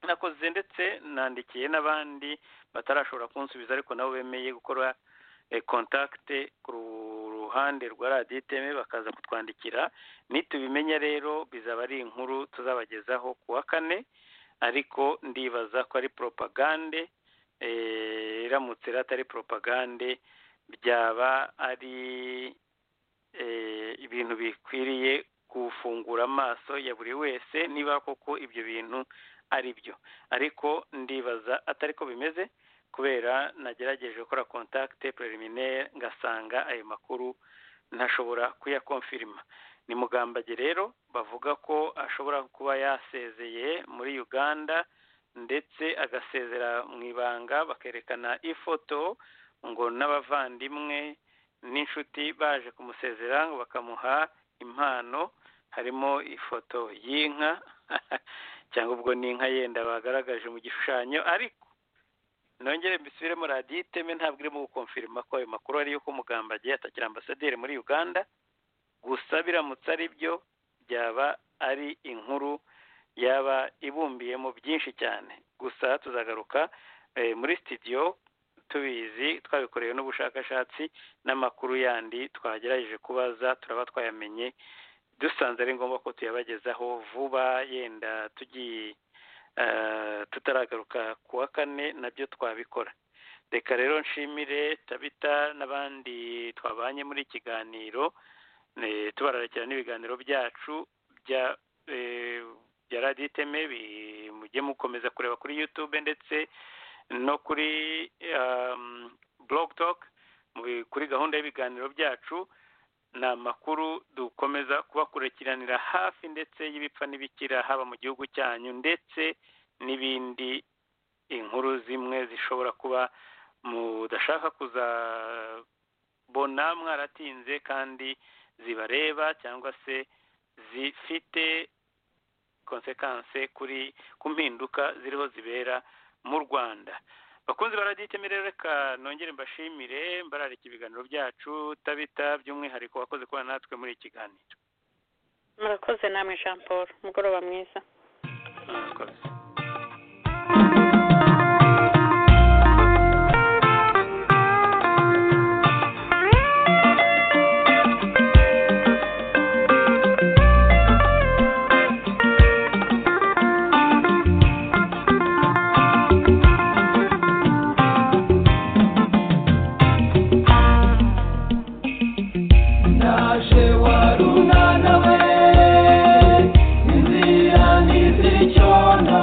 B: nakoze ndetse nandikiye n'abandi batarashobora kunsubiza ariko nabo bemeye gukora kontakite ku ruhande rwa radiyo iteme bakaza kutwandikira nitubimenya rero bizaba ari inkuru tuzabagezaho ku wa kane ariko ndibaza ko ari poropagande iramutse atari poropagande byaba ari ibintu bikwiriye gufungura amaso ya buri wese niba koko ibyo bintu ari byo ariko ndibaza atari ko bimeze kubera nagerageje gukora kontakite preliminaire ngasanga ayo makuru ntashobora kuyakomfirima ni mugambage rero bavuga ko ashobora kuba yasezeye muri uganda ndetse agasezera mu ibanga bakerekana ifoto ngo n'abavandimwe n'inshuti baje kumusezera ngo bakamuha impano harimo ifoto y'inka cyangwa ubwo ni inka yenda bagaragaje mu gishushanyo ariko nongere mbisubiremo radiyo iteme ntabwo irimo gukomfirima ko ayo makuru ari yuko umugamba agiye atakira ambasaderi muri uganda gusa biramutse ari byo byaba ari inkuru yaba ibumbiyemo byinshi cyane gusa tuzagaruka muri sitidiyo tubizi twabikorewe n'ubushakashatsi n'amakuru yandi twagerageje kubaza turaba twayamenye dusanze ari ngombwa ko tuyabagezaho vuba yenda tugiye tutaragaruka ku wa kane nabyo twabikora reka rero nshimire tabita n'abandi twabanye muri kiganiro tubararikira n'ibiganiro byacu bya radiyo iteme mujye mukomeza kureba kuri yutube ndetse no kuri toke kuri gahunda y'ibiganiro byacu ni amakuru dukomeza kubakurikiranira hafi ndetse y'ibipfa n'ibikira haba mu gihugu cyanyu ndetse n'ibindi inkuru zimwe zishobora kuba mudashaka kuzabona mwaratinze kandi zibareba cyangwa se zifite konsekanse kuri ku mpinduka ziriho zibera mu rwanda bakunzi baraditeme rero reka nongere mbashimire mbararika ibiganiro byacu tabita by'umwihariko wakoze kuba natwe muri iki kiganiro
E: murakoze namwe jean paul umugoroba mwiza
B: murakoze
F: warunana we inzira ntizicyona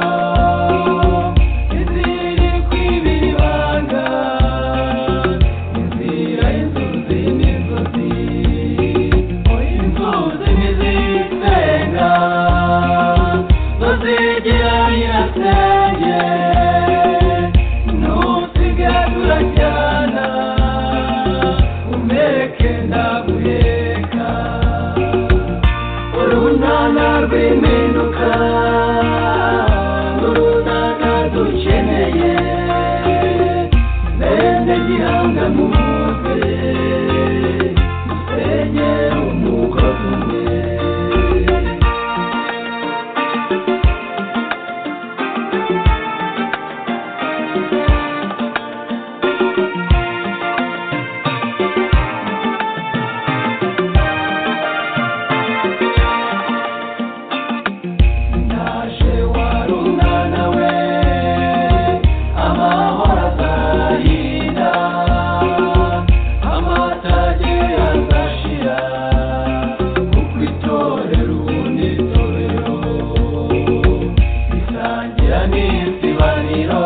F: iminsi barira